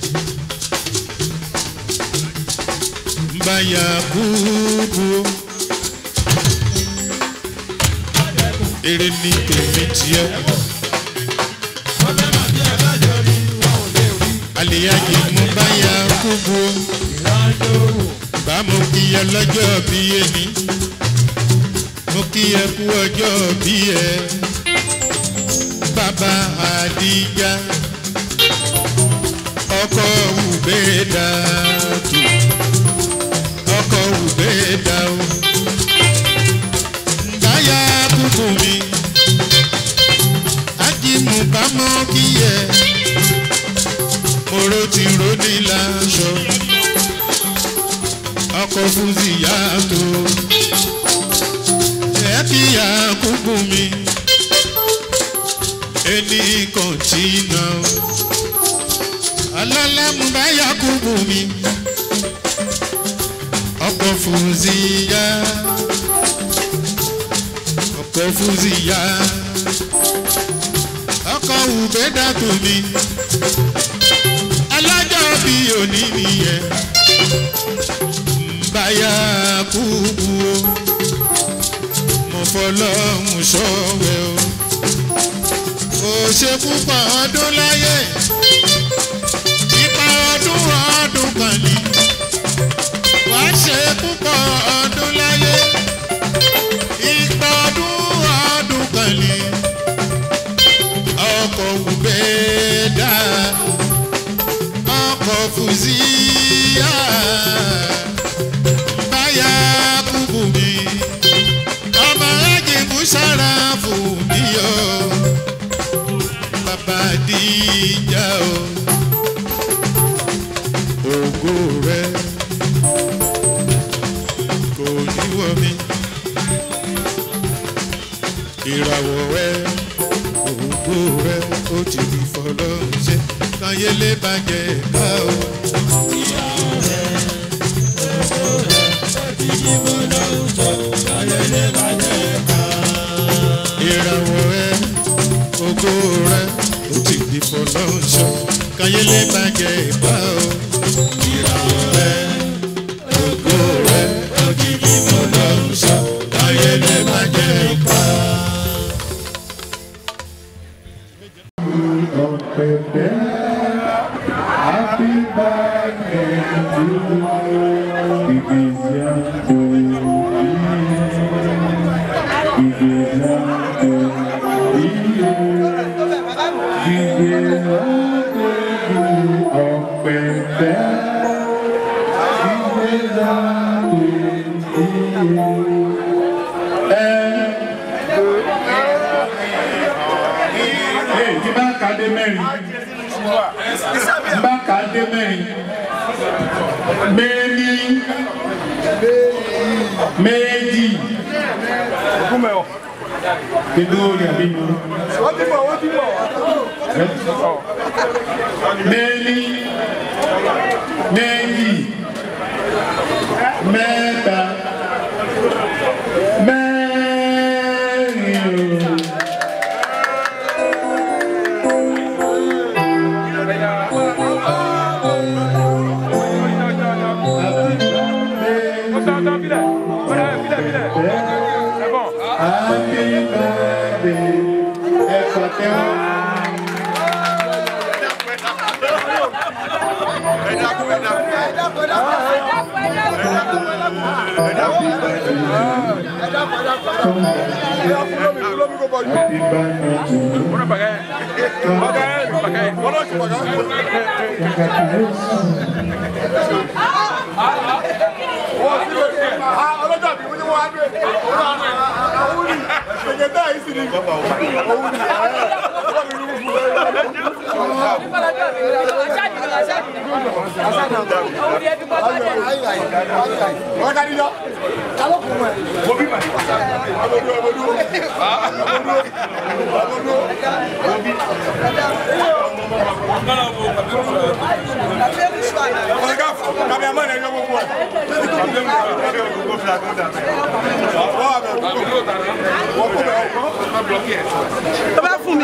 bá yakubu o èrè ní tèmi tiẹ̀. aliyagi mu bá yakubu o bá mo kí ẹ lọ́jọ́ bí ẹni mo kí ẹ kú ọjọ́ bí ẹ bàbá àdìjà ọkọ ùbẹ́ẹ̀dà tù ọkọ ùbẹ́ẹ̀dà o báyà kúkú mi ájímù bá mọ́ kí ẹ moro ti ro ní láṣọ ọkọ̀ fúnzi yàtọ̀ ẹ kí àkúkú mi ẹni kọ̀ǹtínà alálàmú bá yakubu mi ọkọ̀ fúnzi yá ọkọ̀ fúnzi yá ọkọ̀ ùbẹ́dàtò mi alájọ́ bí òní nìyẹn báyà kúkú o mo fọlọ́hún ṣọ́wẹ́ o ó ṣe púpọ̀ ọdún láyé ipa ọdún ọdún kan ní wàá ṣe púpọ̀ ọdún láyé ipa ọdún ọdún kan ní ọkọ̀ wùbẹ́ dá ọkọ̀ fùzíyà báyà kúkú mi ọmọ ajibu sára fún mi o bàbá díjà o ògo rẹ kò níwọ mi ìràwọ̀ rẹ ògo rẹ ó ti di fọlọ́ọ̀ṣẹ́ kanyele bàjẹ́ ká o. ìràwọ̀ rẹ ògo rẹ ó ti di fọlọ́ọ̀ṣọ́ kanyele bàjẹ́ ká o. ìràwọ̀ rẹ ògo rẹ ó ti di fọlọ́ọ̀ṣọ́ kanyele bàjẹ́ ká o. Happy birthday to you. It is young to you. It is young to you. It is young to you. Ọ̀pẹ̀pẹ̀. It is young to you. Ẹ ẹ tí bá ka dé mẹ́rin bá ka dé mẹ́rin méjì méjì kíndú orí àbí mi méjì méjì mẹ́ta mẹ́rin o. Happy birthday, ẹ pàtẹ́wọ́. Happy birthday to you. Congratulations. ọlọ́jọ́ bí wọ́n ní wọ́n á gbé òun ni ṣèjẹ́ bẹ́ẹ̀ yìí sì ni òun ni wọ́n ká níjọ́ mo bí màá ọmọdé ọmọdé ọmọdé ọmọdé ọ̀gá kàbí àmọ́ ẹ̀ ẹ̀yọ́ gbogbo ẹ̀ tó bá fún mi.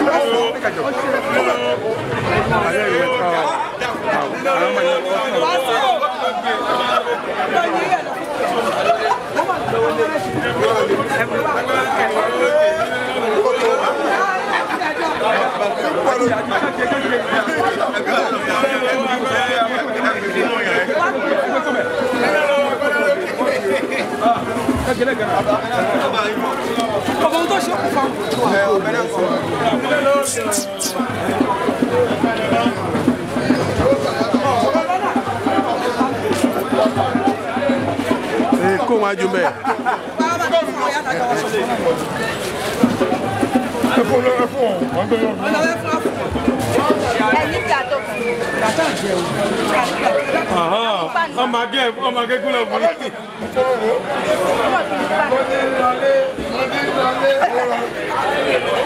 ọkọ̀ tó ṣe kù fún kó wọn ajú bẹ́ẹ̀. ẹ fún ọ ẹ fún ọ wọn gbé yọ. ẹni tí a tó ọmọ agẹ ọmọ agẹ kúlọ̀ fún mi. kù.